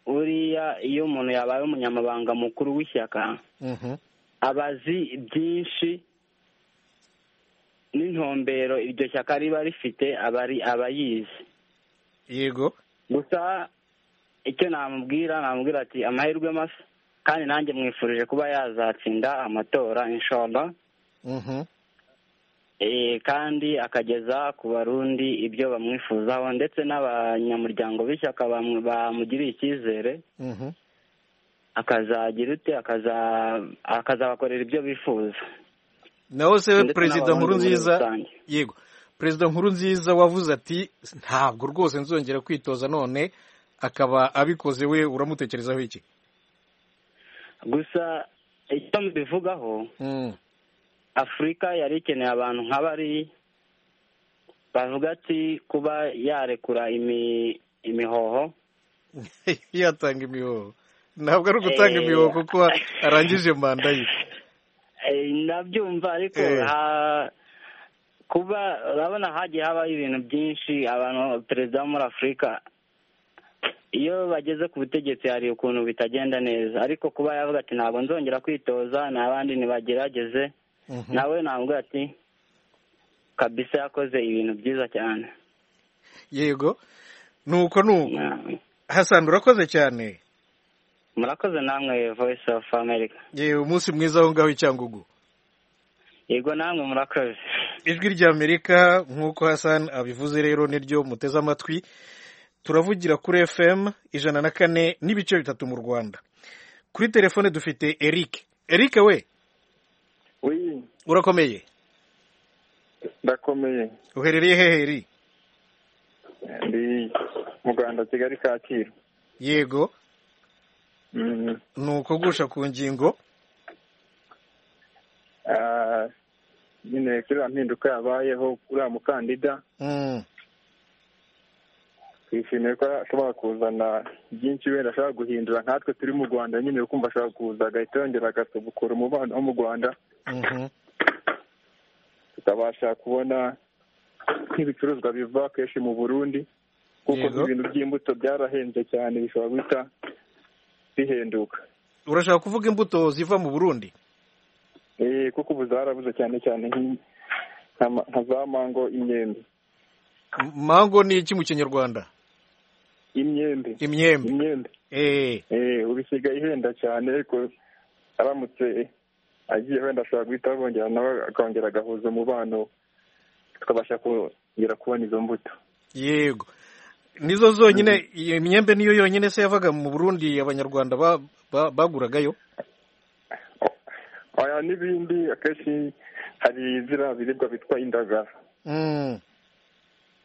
uriya iyo umuntu yabaye umunyamabanga mukuru w'ishyaka Mhm. aba azi byinshi n'intumbero iryo shyaka riba rifite aba ari- aba ayizi yego gusa icyo namubwira namubwira ati amahirwe masa kandi nanjye mwifurije kuba yazatsinda amatora inshallah Mhm. Eh, kandi akageza ku barundi ibyo bamwifuzaho ndetse n'abanyamuryango b'ishyaka bam- bamugiriye icyizere Mhm. akazagira ute akaza- akazabakorera ibyo bifuza naho se Ndetse perezida n'abarundi nkuru muri nziza rusange. yego perezida nkuru nziza wavuze ati ntabwo rwose nzongera kwitoza none akaba abikoze we uramutekerezaho iki gusa icyo mbivugaho Mm. afurika yari ikeneye abantu nka bari bavuga ati kuba yarekura imi- imihoho yatanga imihoho ntabwo ari ugutanga imihoho kuko arangije manda ye Eh, ndabyumva ariko Eh. ha- kuba urabona hagiye habaho ibintu byinshi abantu perezida wo muri afurika iyo bageze ku butegetsi hari ukuntu bitagenda neza ariko kuba yavuga ati ntabwo nzongera kwitoza n'abandi ntibagerageze nawe ntabwo ati kabisa yakoze ibintu byiza cyane yego nuko nuko hasani urakoze cyane murakoze namwe voice of america yewe umunsi mwiza aho ngaho i cyangugu yego namwe murakoze ijwi ry'amerika nk'uko Hassan abivuze rero niryo muteze amatwi turavugira kuri fm ijana na kane n'ibice bitatu mu rwanda kuri telefone dufite eric eric we Oui, urakomeye ndakomeye uherereye hehe eri ndi mu Rwanda Kigali Kacyiru yego Mm, ni ukugusha ku ngingo ah, nyine kuri ya mpinduka yabayeho kuri uriya mukandida Mm, twishimiye ko ashobora kuzana byinshi wenda ashobora guhindura nkatwe turi mu rwanda nyine ukumva ashobora kuza agahita yongera agasubukura umubano wo mu rwanda mhm, tukabasha kubona nk'ibicuruzwa biva kenshi mu burundi kuko Yego. ibintu by'imbuto byarahenze cyane bishobora guhita bihenduka urashaka kuvuga imbuto ziva mu burundi Eh, kuko ubu zarabuze cyane cyane nk'i- nka ma- nka za mango imyembe M- mango ni iki mu kinyarwanda imyembe imyembe imyembe eh eh ubu isigaye ihenda cyane ariko aramutse agiye wenda ashobora guhita abongera nawe akongera agahuza umubano tukabasha kongera kubona izo mbuto yego nizo zonyine iyo imyembe niyo yonyine se yavaga mu burundi abanyarwanda ba- ba- baguragayo aya n'ibindi akenshi hari ziriya biribwa bitwa indagara Mm,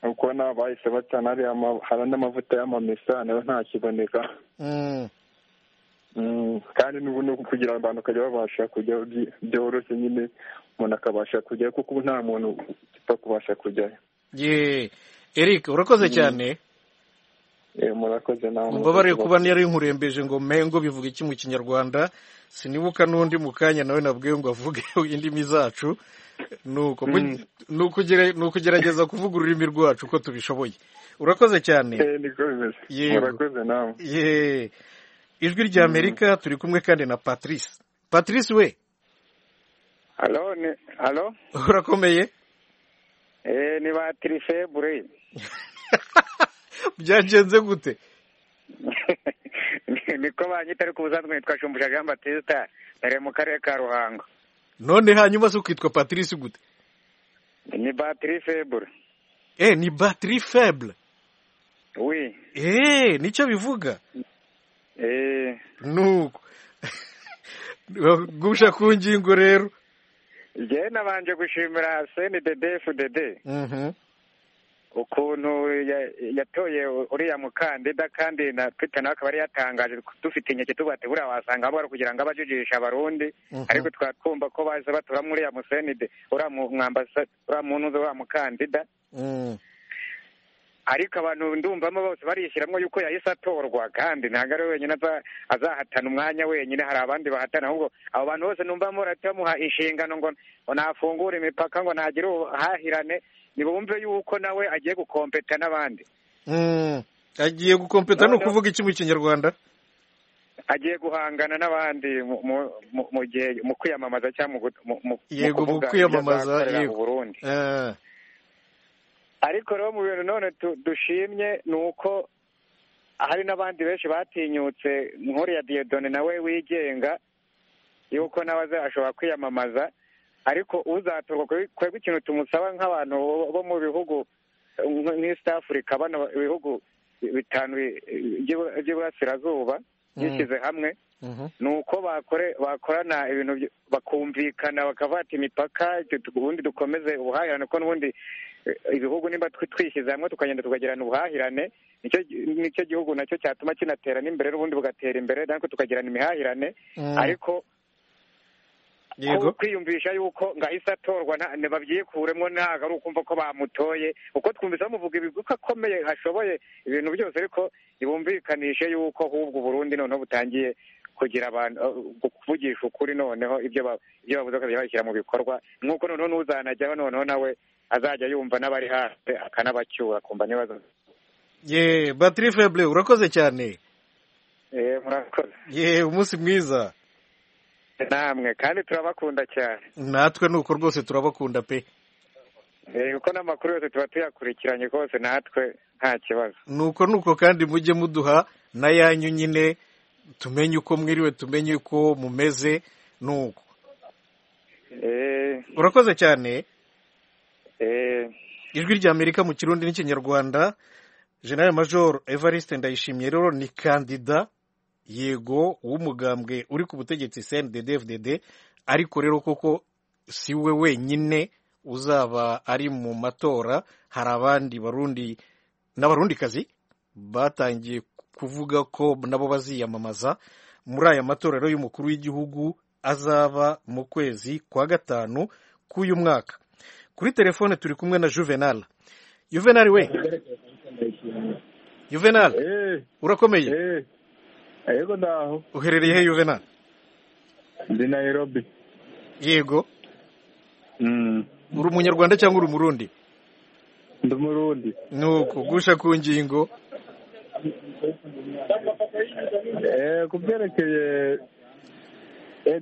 uko nabo bahise bacana hari ama- hari n'amavuta y'amamesa nayo ntakiboneka mm, Mm, kandi n'ubu ni uku kugira ngo abantu bakajya babasha kujya byi- byoroshye nyine umuntu akabasha kujyayo kuko ubu nta muntu upfa kubasha kujyayo ye eric urakoze cyane Eh, murakoze namwe mubabare kuba nari nkurembeje ngo mengo bivuga iki mu kinyarwanda sinibuka n'undi mu kanya nawe nabwiwe ngo avuge indimi zacu nuko mu- Mm. nuko ugere- nuko ugerageza kuvuga ururimi rwacu uko tubishoboye urakoze cyane Eh, niko bimeze Yego. murakoze namwe ye ijwi ry'amerika turi kumwe kandi na patrice patrice we Halo, ni, halo? urakomeye Eh, ni ba Trifebure. byagenze gute Niko banyita ariko ubusanzwe nitwa Shumbusha Jean Baptiste, nari mu karere ka Ruhango. none hanyuma se ukitwa patrice gute Ni ba Trifebure. eh ni batterie faible Oui. eh nicyo bivuga Eh, nuko gusha ku ngingo rero je nabanje gushimira Seni Dede Fudede Mhm. ukuntu ya- yatoye uriya mukandida kandi na Peter nawe akaba yari yatangaje dufite inkeke tuvuga ati buriya wasanga bari kugira ngo abajijishe abarundi Mhm. ariko tukaba twumva ko baza baturamo uriya musenide uriya mu- mwambasa- uriya muntu uza uriya mukandida Mm. ariko abantu ndumvamo bose barishyiramo yuko yahise atorwa kandi ntabwo ari we wenyine aza- azahatana umwanya wenyine hari abandi bahatana ahubwo abo bantu bose numvamo barahita bamuha inshingano ngo ngo ntafungure imipaka ngo ntagire ubuhahirane nibumve yuko nawe agiye gukompeta n'abandi Mm. agiye gukompeta ni ukuvuga iki mu kinyarwanda agiye guhangana n'abandi mu- mu- mu- mu gihe mu kwiyamamaza cyangwa mu gu- mu- mu mu Yego, mu kuvuga ibyo kwiyamamaza, azakorera yego. mu Burundi Eh, ariko rero mu bintu none tu- dushimye ni uko hari n'abandi benshi batinyutse nk'uriya diyodone nawe wigenga yuko nawe aza- ashobora kwiyamamaza ariko uzatorwa kwe- kwebwe ikintu tumusaba nk'abantu bo- bo mu bihugu nk- nk'east africa bano ibihugu bitanu bi- by'Ibura- by'iburasirazuba byishyize hamwe mhm. ni uko bakore bakorana ibintu byo- bakumvikana bakavuga ati imipaka tu- tu- ubundi dukomeze ubuhahirane kuko n'ubundi eh, ibihugu nimba twi- twishyize hamwe tukagenda tukagirana ubuhahirane nicyo gi- nicyo gihugu nacyo cyatuma kinatera n'imbere n'ubundi bugatera imbere natwe tukagirana imihahirane Mm. ariko Yego. ku- kwiyumvisha yuko ngahise atorwa nta- nibabyikuremo ntabwo ari ukumva ko bamutoye uko twumvise bamuvuga ibigwi ko akomeye ashoboye ibintu byose ariko ntibumvikanishe yuko ahubwo uburundi noneho butangiye kugira abantu eh, gu- kuvugisha ukuri noneho ibyo ba- ibyo bavuze bakajya babishyira mu bikorwa nk'uko noneho n'uzanajyaho noneho nawe azajya yumva n'abari hafi akanabacyura akumva n'ibibazo ye batterie faible urakoze cyane Eh, murakoze ye umunsi mwiza namwe kandi turabakunda cyane natwe nuko rwose turabakunda pe Eh, kuko n'amakuru yose tuba tuyakurikiranye rwose natwe nta kibazo nuko nuko kandi mujye muduha na yanyu nyine tumenye uko mwiriwe tumenye uko mumeze nuko urakoze cyane ijwi ry'amerika mu kirundi n'ikinyarwanda general major evariste ndayishimiye rero ni kandida yego w'umugambwe uri ku butegetsi cndddfdd ariko rero koko si we wenyine uzaba ari mu matora hari abandi barundi n'abarundikazi batangiye kuvuga ko nabo baziyamamaza muri aya matora rero y'umukuru w'igihugu azaba mu kwezi kwa gatanu k'uyu mwaka kuri telefone turi kumwe na juvenal juvenal we juvenal urakomeye yego ndaho uherereye he juvenal ndi nairobi yego uri umunyarwanda cyangwa uri umurundi ndi umurundi ni ukugusha ku ngingo ku byerekeye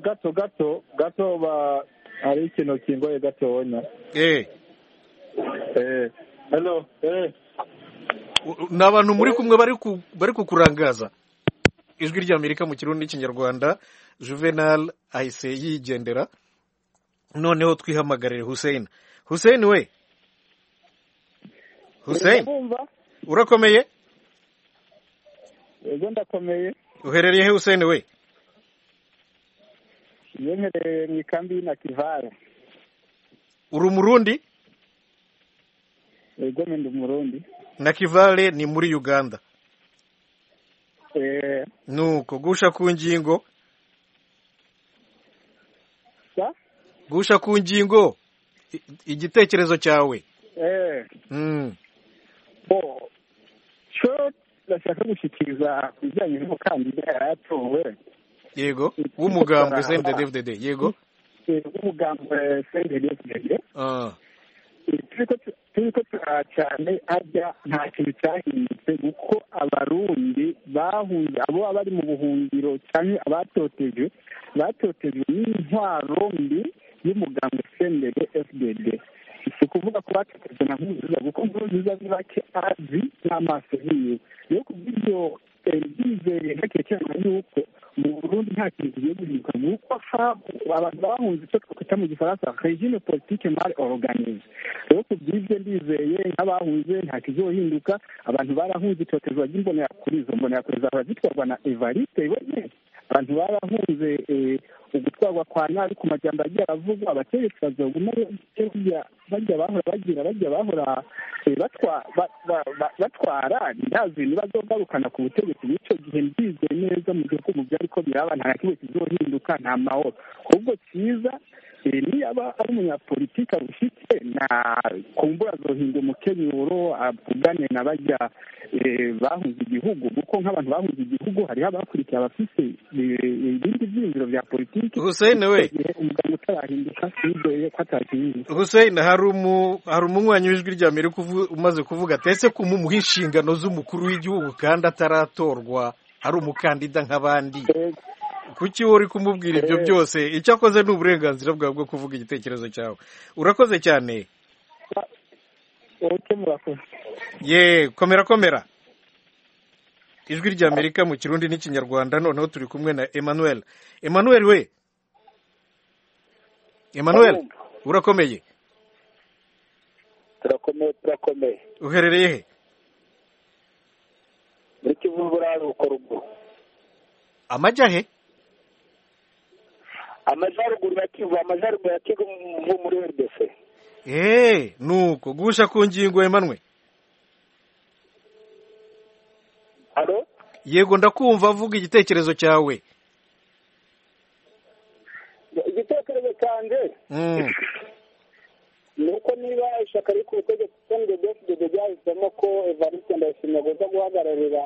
gato gato gato hari ikintu kingoye gatonya ni abantu muri kumwe bari kukurangaza ijwi ry'amerika mu kirundi n'ikinyarwanda juvenal ahise yigendera noneho twihamagarire hussein hussein we hussein urakomeye yego ndakomeye uherereye he hussein we yemereye mu ikambi y'inakivara uri umurundi yego ndi umurundi nakivale ni muri uganda nuko gusha ku ngingo gusha ku ngingo igitekerezo cyawe cyo bashaka gushyikiriza ku bijyanye n'umukandida yari atowe yego w'umugambwe cnddd yego w'umugambwe cnddd turi ko turara cyane ajya nta kintu cyahindutse kuko abarundi bahunze abo bari mu buhungiro cyangwa abatoteje batotejwe n'intwaro mbi y'umugambwe sendege fdd si ukuvuga ko batotejwe na nkurunziza kuko nkurunziza ni bake azi n'amaso yiwe rero ku bw'ibyo bizeye ntakekerana yuko mu burundi nta kintu kigiye guhinduka kuko abantu bahunze icyo twakwita mu gifaransa regime politike mari oruganize rero ku bw'ibyo ndizeye nk'abahunze nta kizohinduka abantu barahunze itotezwa ry'imbonerakure izo mbonerakure zahora zitwarwa na evariste wenyine abantu barahunze ugutwarwa kwa nabi ku majyamba agiye aravugwa abategetsi bazoguma bajya bahora bagira bajya bahora batwara nta bintu bazogarukana ku butegetsi bw'icyo gihe mbize neza mu gihugu mu byo ariko biraba nta kimwe kizohinduka nta mahoro ahubwo cyiza niyo aba ari umunyapolitiki abushyitse na kumbura azohinga umukenyero avugane na bajya bahunze igihugu kuko nk'abantu bahunze igihugu hariho abakurikiye abafise ibindi byiyumviro bya politiki hussein we umugabo utarahinduka yizeye ko atakihinduka hussein hari umunywanyi w'ijwi rya mbere umaze kuvuga atetse kumuha inshingano z'umukuru w'igihugu kandi ataratorwa ari umukandida nk'abandi kuki uri kumubwira ibyo byose icyo akoze ni uburenganzira bwawe bwo kuvuga igitekerezo cyawe urakoze cyane ye komera komera ijwi rya amerika mu kirundi n'ikinyarwanda noneho turi kumwe na emmanuel emmanuel we emmanuel urakomeye turakomeye turakomeye uherereye he muri kivu buraruko ruguru amajya he amajyaruguru ya kivu amajyaruguru ya kivu muri rdc eee nuko gusha ku ngingo emanwe halo yego ndakumva avuga igitekerezo cyawe igitekerezo cyanjye ni uko niba ishyaka riri ku butegetsi sende defudede ryahisemo ko evariste ndayishimiye agomba guhagararira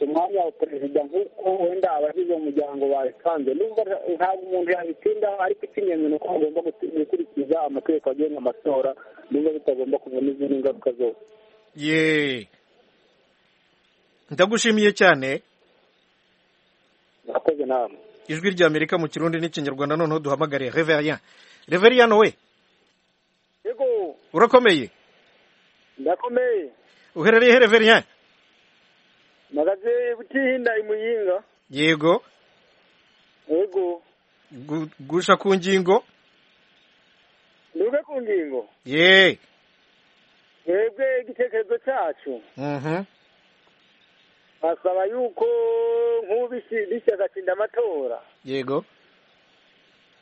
umwanya wa perezida nk'uko wenda abagize umuryango babisanze n'ubwo ntabwo umuntu yabitinda ariko icy'ingenzi ni uko agomba gukurikiza amategeko agenga amatora n'ubwo bitagomba kuvamo izindi ngaruka zose yeee ndagushimiye cyane murakoze nawe ijwi rya amerika mu kirundi n'ikinyarwanda noneho duhamagariye reveriya reveriya we yego urakomeye ndakomeye uherereye he reveriya magaze butihinda imuyinga yego yego Gu- gusha ku ngingo nubwe ku ngingo ye twebwe igitekerezo cyacu Mhm. basaba yuko nk'ubishyaka atsinda amatora yego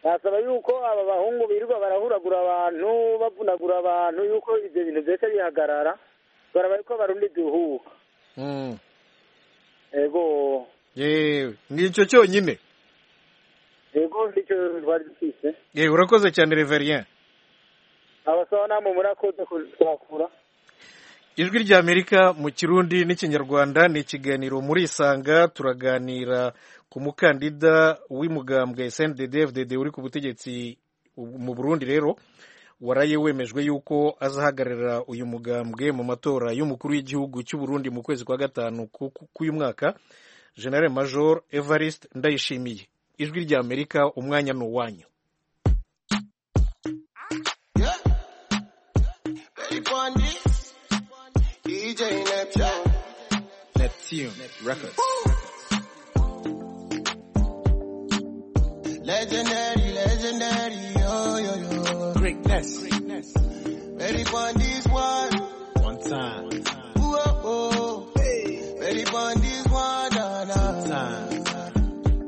basaba yuko aba bahungu birirwa barahuragura abantu bavunagura abantu yuko ibyo bintu byose bihagarara barabaye ko barundi duhuka Mm. yego yewe nicyo cyonyine yego nicyo twari dufise yewe urakoze cyane reverien abasaba namwe murakoze kurakura ijwi ry'amerika mu kirundi n'ikinyarwanda ni ikiganiro muri isanga turaganira ku mukandida w'imugambwe sndd fdd uri ku butegetsi mu burundi rero waraye wemejwe yuko azahagararira uyu mugambwe mu matora y'umukuru w'igihugu cy'u Burundi mu kwezi kwa gatanu ku- ku- k'uyu mwaka general major evariste ndayishimiye ijwi ry'amerika umwanya ni uwanyu DJ Neptune. Neptune Records. Legendary, legendary, yo, yo, yo. Greatness. Ready for this one. One time. Whoa, oh. Ready for this one. Nah, nah. time.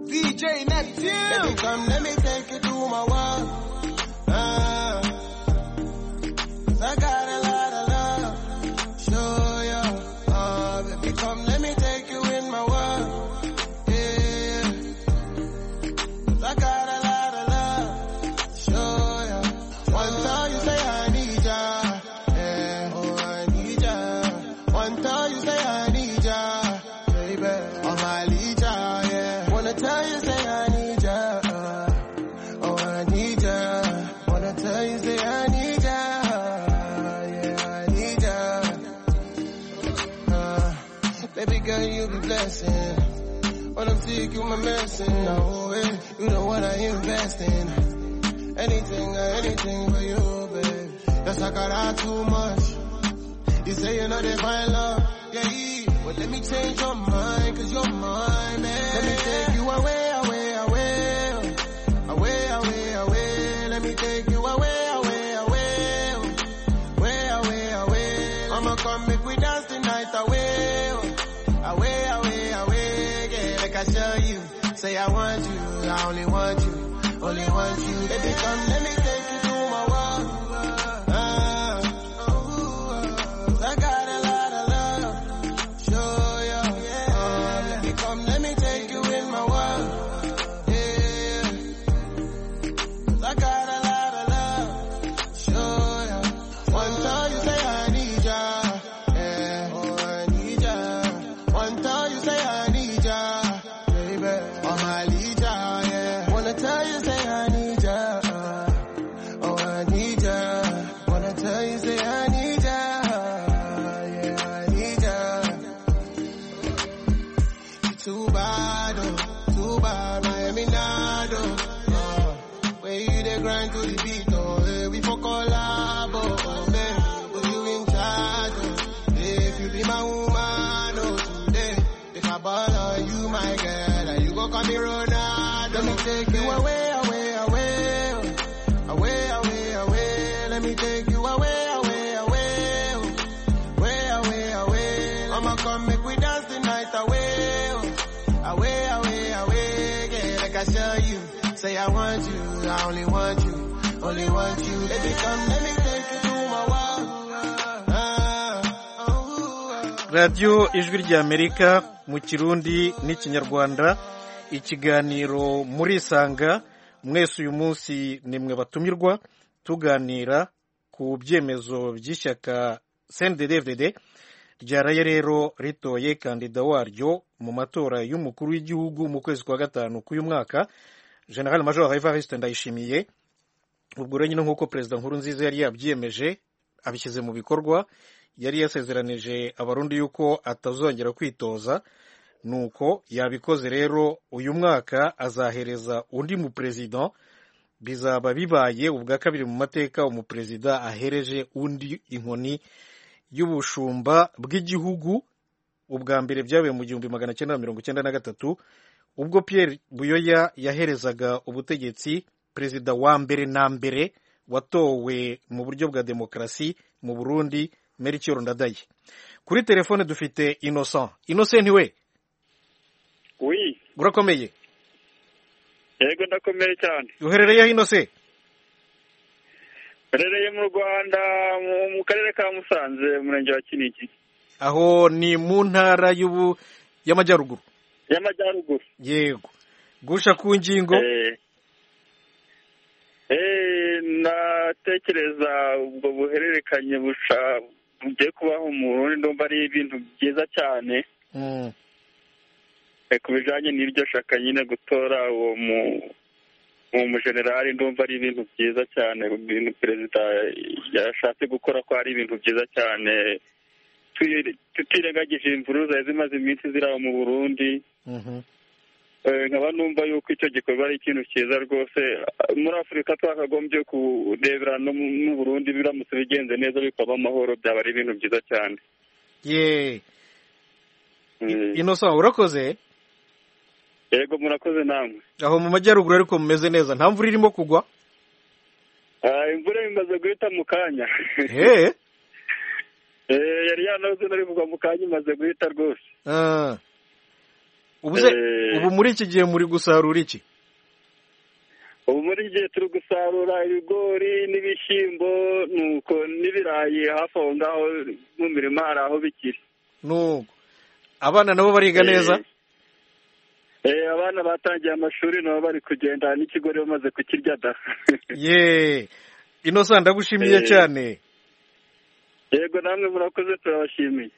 DJ Neptune. Let me come, let me take you to my world. Ah. 'Cause I got a lot of love show ya. Uh, baby, come let me take you in my world. Yeah. 'Cause I got a lot of love. Show ya. One time you say I need ya. Yeah. Oh, I need ya. One time you say I need ya. Baby. Oh, my lead ya. Yeah. Wanna tell you say I need ya. Uh, Oh, I need ya. Wanna tell you, say I need ya. Yeah, I need ya. Uh, baby girl, you be blessing. When I'm sick, you my medicine. No way, you know what I invest in. Anything, uh, anything for you, babe. Yes, I got out too much. You say you know they find love. Yeah, yeah. well, let me change your mind, cause you're mine, man. Let me take you away, away, away away, away, away. Let me take you away, away, away, away, away, away. I'ma come make we dance the night away, away, away, away. Yeah, like I show you, say I want you, I only want you, only want you. Baby, come, let me take you to my world. Ah, ooh, I got a lot of love. Show ya, Ah, let me come, let me take you in my world. Yeah. I got a lot of love, sure. yeah. One time you say I need ya, yeah, oh I need ya. One time you say I need ya, baby, oh my lead ya, yeah. Wanna tell you say I need ya, oh I need ya. Wanna tell you say I need ya, yeah I need ya. You too bad, oh, too bad, Miami Nado. Oh. Where you dey grind to the beat, oh, eh, we for collab, oh, oh, man, put you in charge, oh, eh, if you be my woman, oh, today, if I ball on you, my girl, and you go call me Ronaldo, let me take you away, away, away, oh, away, away, away, let me take you away, away, away, oh, away, away, away, I'ma come make we dance the night away, oh. Away, away, away, yeah, like I show you. Say I want you, I only want you, only want you. Baby, come, let me take you to my world. Ah. radiyo ijwi ry'amerika mu kirundi n'ikinyarwanda ikiganiro muri isanga mwese uyu munsi ni mwe batumirwa tuganira ku byemezo by'ishyaka cnddd ryaraye rero ritoye kandida waryo mu matora y'umukuru w'igihugu mu kwezi kwa gatanu k'uyu mwaka general major evariste ndayishimiye ubwo rero nyine nk'uko perezida nkuru nziza yari yabyiyemeje abishyize mu bikorwa yari yasezeranije abarundi yuko atazongera kwitoza nuko yabikoze rero uyu mwaka azahereza undi mu perezida bizaba bibaye ubwa kabiri mu mateka umuperezida ahereje undi inkoni y'ubushumba bw'igihugu ubwa mbere byabaye mu gihumbi magana cyenda mirongo icyenda na gatatu ubwo Pierre buyoya yaherezaga ubutegetsi perezida wa mbere na mbere watowe mu buryo bwa demokarasi mu burundi merikiro ndadaye kuri telefone dufite innocent innocent we Oui, urakomeye yego ndakomeye cyane. uherereyeho innocent Rereye mu Rwanda mu- mu karere ka Musanze umurenge wa Kinigi aho ni mu ntara y'ubu y'amajyaruguru y'amajyaruguru. yego gusha ku ngingo Eh, eh, natekereza ubwo buhererekanye busha bugiye kubaho mu Burundi ndumva ari ibintu byiza cyane Mm, eh, ku bijanye n'iryo shaka nyine gutora uwo mu uwo mujenerali ndumva ari ibintu byiza cyane ibintu perezida yashatse gukora ko ari ibintu byiza cyane Twi- tutirengagije imvururu zari zimaze iminsi ziraho mu burundi mhm. Eh, nkaba numva yuko icyo gikorwa ari ikintu cyiza rwose Eh, muri afurika twakagombye kurebera no mu mu burundi biramutse bigenze neza bikaba amahoro byaba ari ibintu byiza cyane ye innocent urakoze yego murakoze namwe aho mu majyaruguru ariko mumeze neza nta mvura irimo kugwa Ah, imvura imaze guhita mu kanya Ehe. Eh, yari yanabuze narivuga mu kanya imaze guhita rwose Ah. ubu se Eh. ubu muri iki gihe muri gusarura iki ubu muri iki gihe turi gusarura ibigori n'ibishyimbo nuko n'ibirayi hafi aho ngaho mu mirima hari aho bikiri nuko abana nabo bariga neza Eh, abana batangiye amashuri nabo bari kugenda n'ikigori bamaze kukirya da ye innocent ndagushimiye Eh. cyane yego namwe murakoze turabashimiye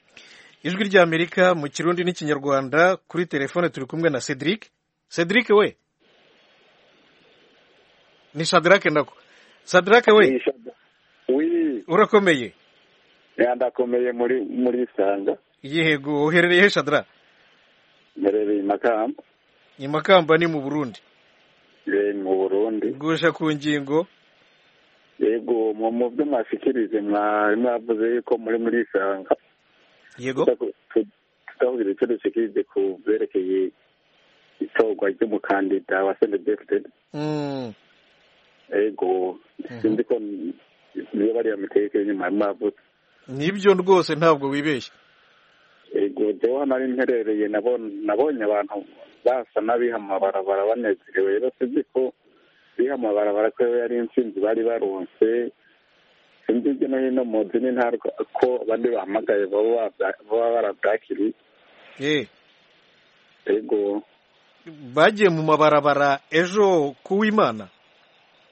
ijwi ry'amerika mu kirundi n'ikinyarwanda kuri telefone turi kumwe na cedric cedric we ni shadrake nako shadrake we wi urakomeye yandakomeye muri muri isanga yego uherereye he shadra mberereye imakamba i makamba ni mu burundi eh, mu burundi gusha ku ngingo yego mu mu byo mwashikirije mwa- mwavuze yuko muri muri isanga yego tutavugira icyo dushikirije ku byerekeye itorwa ry'umukandida wa sendebefite Mm, yego sinzi ko niyo bariya miteke nyuma mwavuze nibyo rwose ntabwo wibeshya yego jewe hano ari mperereye nabon- nabonye abantu basa n'abiha amabarabara banezerewe rero sinzi ko biha amabarabara ko yari intsinzi bari baronse sinzi hirya no hino mu zindi ntara ko bandi bahamagaye baba babya- baba barabyakiriye Eh, yego bagiye mu mabarabara ejo kuwimana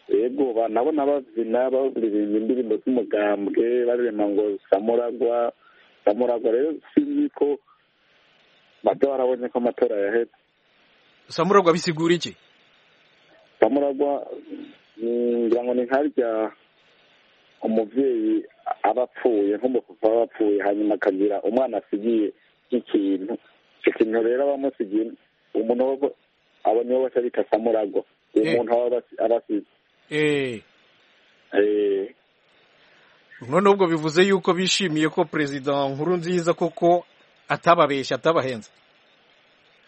yego ba- nabona babyina baririmba indirimbo z'umugambwe baririmba ngo samuragwa samuragwa rero sinzi ko bado barabonye ko amatora yaheze samuragwa bisigura iki samuragwa mm, ngira ngo ni nkarya umubyeyi aba apfuye nk'umupapa aba apfuye hanyuma akagira umwana asigiye nk'ikintu icyo kintu rero abamusigiye umuntu wo- abo nibo baca bita samuragwa uwo Eh. muntu aba abasi- abasize Eh, Eh, none ubwo bivuze yuko bishimiye ko perezida nkuru nziza koko atababeshya atabahenze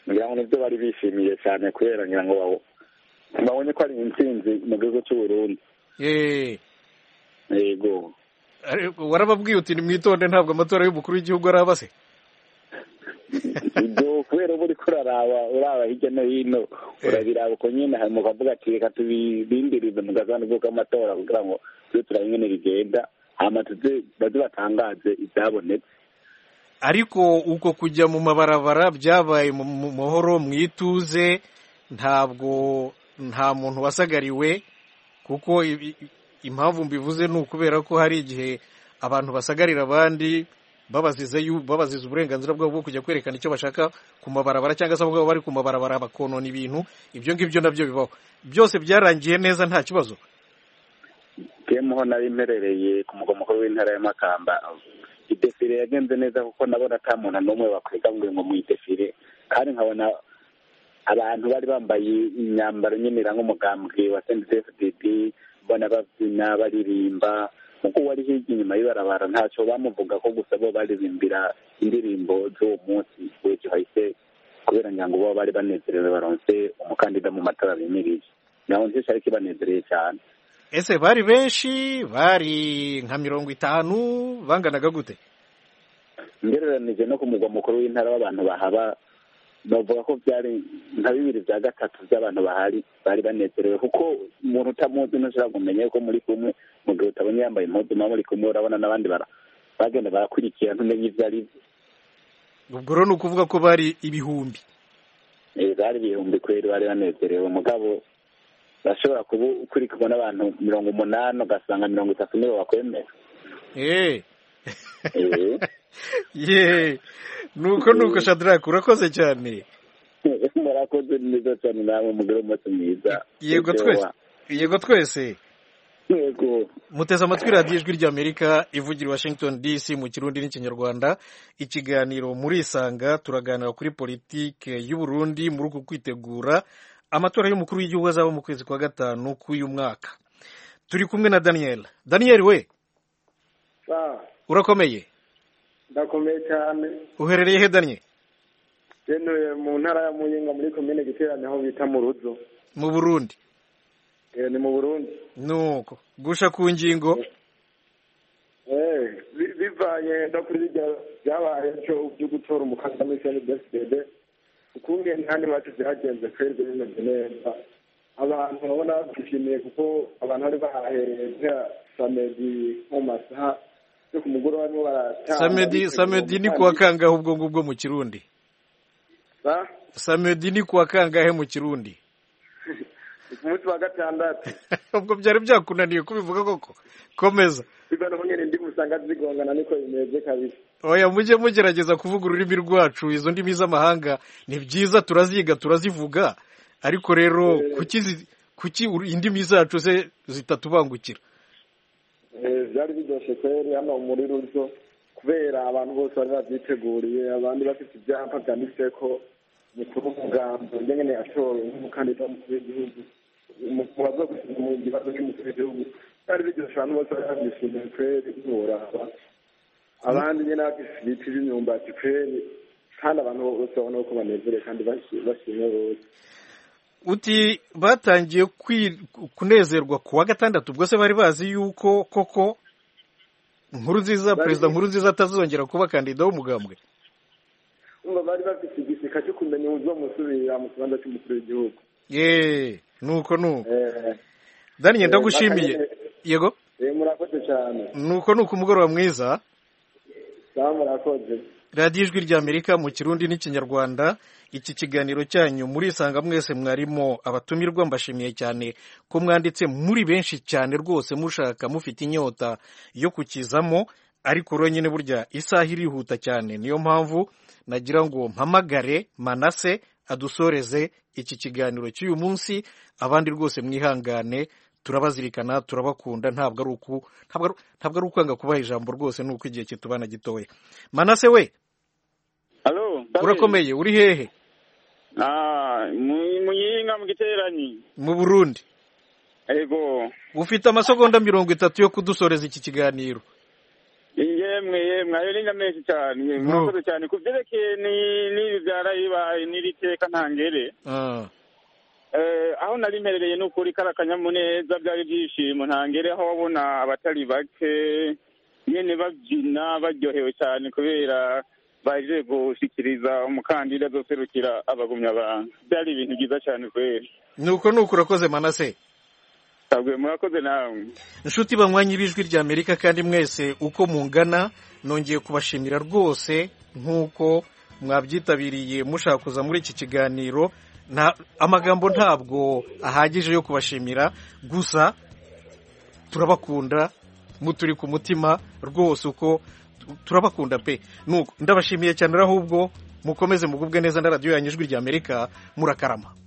ngira ngo nibyo bari bishimiye cyane kubera ngira ngo bawo babonye ko ari intsinzi mu gihugu cy'u Burundi Eh, yego ariko warababwiye uti nimwitonde ntabwo amatora y'umukuru w'igihugu araba se ibyo kubera uba uri kuraraba uraba hirya no hino urabiraba uko nyine hanyuma ukavuga ati reka tubirindirize mu gasanduku k'amatora kugira ngo tube turabe ingene bigenda hama tuze baze batangaze ibyabonetse ariko uko kujya mu mabarabara byabaye mu mu mahoro mu ituze ntabwo nta muntu wasagariwe kuko i- i- impamvu mbivuze ni ukubera ko hari igihe abantu basagarira abandi babazize yu- babaziza uburenganzira bwabo bwo kujya kwerekana icyo bashaka ku mabarabara cyangwa se bwabo bari ku mabarabara bakonona ibintu ibyo ngibyo nabyo bibaho byose byarangiye neza nta kibazo jemuho nari mperereye ku mugwa mukuru w'intara ya makamba idefire yagenze neza kuko nabona ata muntu n'umwe bakwega ngo ngo mwidefire kandi nkabona abantu bari bambaye imyambaro nyine iranga umugambwe wa sndfdd mbona babyina baririmba kuko uwari hirya inyuma y'ibarabara ntacyo bamuvuga ko gusa bo baririmbira indirimbo z'uwo munsi wejo hahise kubera ngo baba bari banezerewe baronse umukandida mu matora bimirije naho nzi ariko ibanezereye cyane ese bari benshi bari nka mirongo itanu banganaga gute ngereranije no ku mugwa mukuru w'intara w'abantu bahaba bavuga ko byari nka bibiri bya gatatu by'abantu bahari bari banezerewe kuko umuntu utamuzi ntushobora kumenya ko muri kumwe mu gihe utabonye yambaye impuzu muba muri kumwe urabona n'abandi bara bagenda barakurikira ntumenye ibyo ari byo ubwo rero ni ukuvuga ko bari ibihumbi Eh, bari ibihumbi kweri bari banezerewe mugabo bashobora kuba ukurikirwa n'abantu mirongo umunani ugasanga mirongo itatu nibo bakwemera eee Eh. yeee nuko nuko shadarake urakoze cyane murakoze neza cyane namwe mugire umunsi mwiza yego twese yego twese yego muteze amatwi radiyo ijwi ry'amerika ivugira i washington dc mu kirundi n'ikinyarwanda ikiganiro murisanga turaganira kuri politike y'u Burundi muri uku kwitegura amatora y'umukuru w'igihugu azaba mu kwezi kwa gatanu k'uyu mwaka turi kumwe na daniel daniel we Ah, urakomeye ndakomeye cyane uherereye he daniel yenuye mu ntara ya muyinga muri komine giterane aho bita mu ruzo mu burundi Eh, ni mu burundi nuko gusha ku ngingo Eh, bi- bivanye no kuri bijya byabaye cyo byo gutora umukandida muri cndfdd ukungene kandi bacu byagenze kweri bimeze neza abantu urabona babyishimiye kuko abantu bari bahahereye nka samedi nko mu masaha yo ku mugoroba nibo baratanga samedi samedi ni kuwa kangahe ubwo ngubwo mu kirundi Ah, samedi ni kuwa kangahe mu kirundi ni ku munsi wa gatandatu ubwo byari byakunaniye kubivuga koko komeza biba no nyine ndimi usanga zigongana niko bimeze kabisa oya mujye mugerageza kuvuga ururimi rwacu izo ndimi z'amahanga ni byiza turaziga turazivuga ariko rero kuki zi- kuki uru- indimi zacu ze zitatubangukira Eh, byari biryoshye kweri hano muri ruzo kubera abantu bose bari babyiteguriye abandi bafite ibyapa byanditse ko mukuru w'umugambi uburyo nyine yashowe nk'umukandida w'umukuru w'igihugu mu bazogushinga mu gibazo cy'umukuru w'igihugu byari biryoshye abantu bose bari babyishimiye kweri ntiworaba abandi nyine bafite ibiti by'imyumbati kweri kandi abantu bose babona ko banezerewe kandi bashi- bashimye bose uti batangiye kwi- kunezerwa ku wa gatandatu ubwo se bari bazi yuko koko nkuru nziza perezida nkuru nziza atazongera kuba kandida w'umugambwe umva bari bafite igisika cyo kumenya uzomusubirira mu kibanza cy'umukuru w'igihugu yeee nuko nuko Eh, daniel eh, ndagushimiye yego eh, murakoze cyane nuko nuko umugoroba mwiza sawa murakoze radiyo ijwi ry'amerika mu kirundi n'ikinyarwanda iki kiganiro cyanyu murisanga mwese mwarimo abatumirwa mbashimiye cyane ko mwanditse muri benshi cyane rwose mushaka mufite inyota yo kukizamo ariko rero nyine burya isaha irihuta cyane niyo mpamvu nagira ngo mpamagare manase adusoreze iki kiganiro cy'uyu munsi abandi rwose mwihangane turabazirikana turabakunda ntabwo ari uku ntabwo ari- ntabwo ari ukwanga kubaha ijambo rwose ni uko igihe kitubana gitoya manase we Halo, urakomeye uri hehe Ah, mu- muyinga mu giteranyi. mu burundi Ego, ufite amasegonda mirongo itatu yo kudusoreza iki kiganiro yemwe yemwe ayo ni menshi cyane. No. Murakoze cyane ku byerekeye ni n'ibi byarayibaye n'iri teka ntangere. Ah, Eh, aho nari mperereye ni ukuri kari akanyamuneza byari ibyishimo ntangere aho wabona abatari bake nyene babyina baryohewe cyane kubera baje gushikiriza umukandida azoserukira abagumya abantu byari ibintu byiza cyane kweli nuko nuko urakoze manase tabwe murakoze namwe inshuti banywanyi b'ijwi rya amerika kandi mwese uko mungana nongeye kubashimira rwose nk'uko mwabyitabiriye mushaka kuza muri iki kiganiro nta amagambo ntabwo ahagije yo kubashimira gusa turabakunda muturi ku mutima rwose uko tu- turabakunda pe nuko ndabashimiye cyane ahubwo mukomeze mugubwe neza na radiyo yanyu ijwi rya amerika murakarama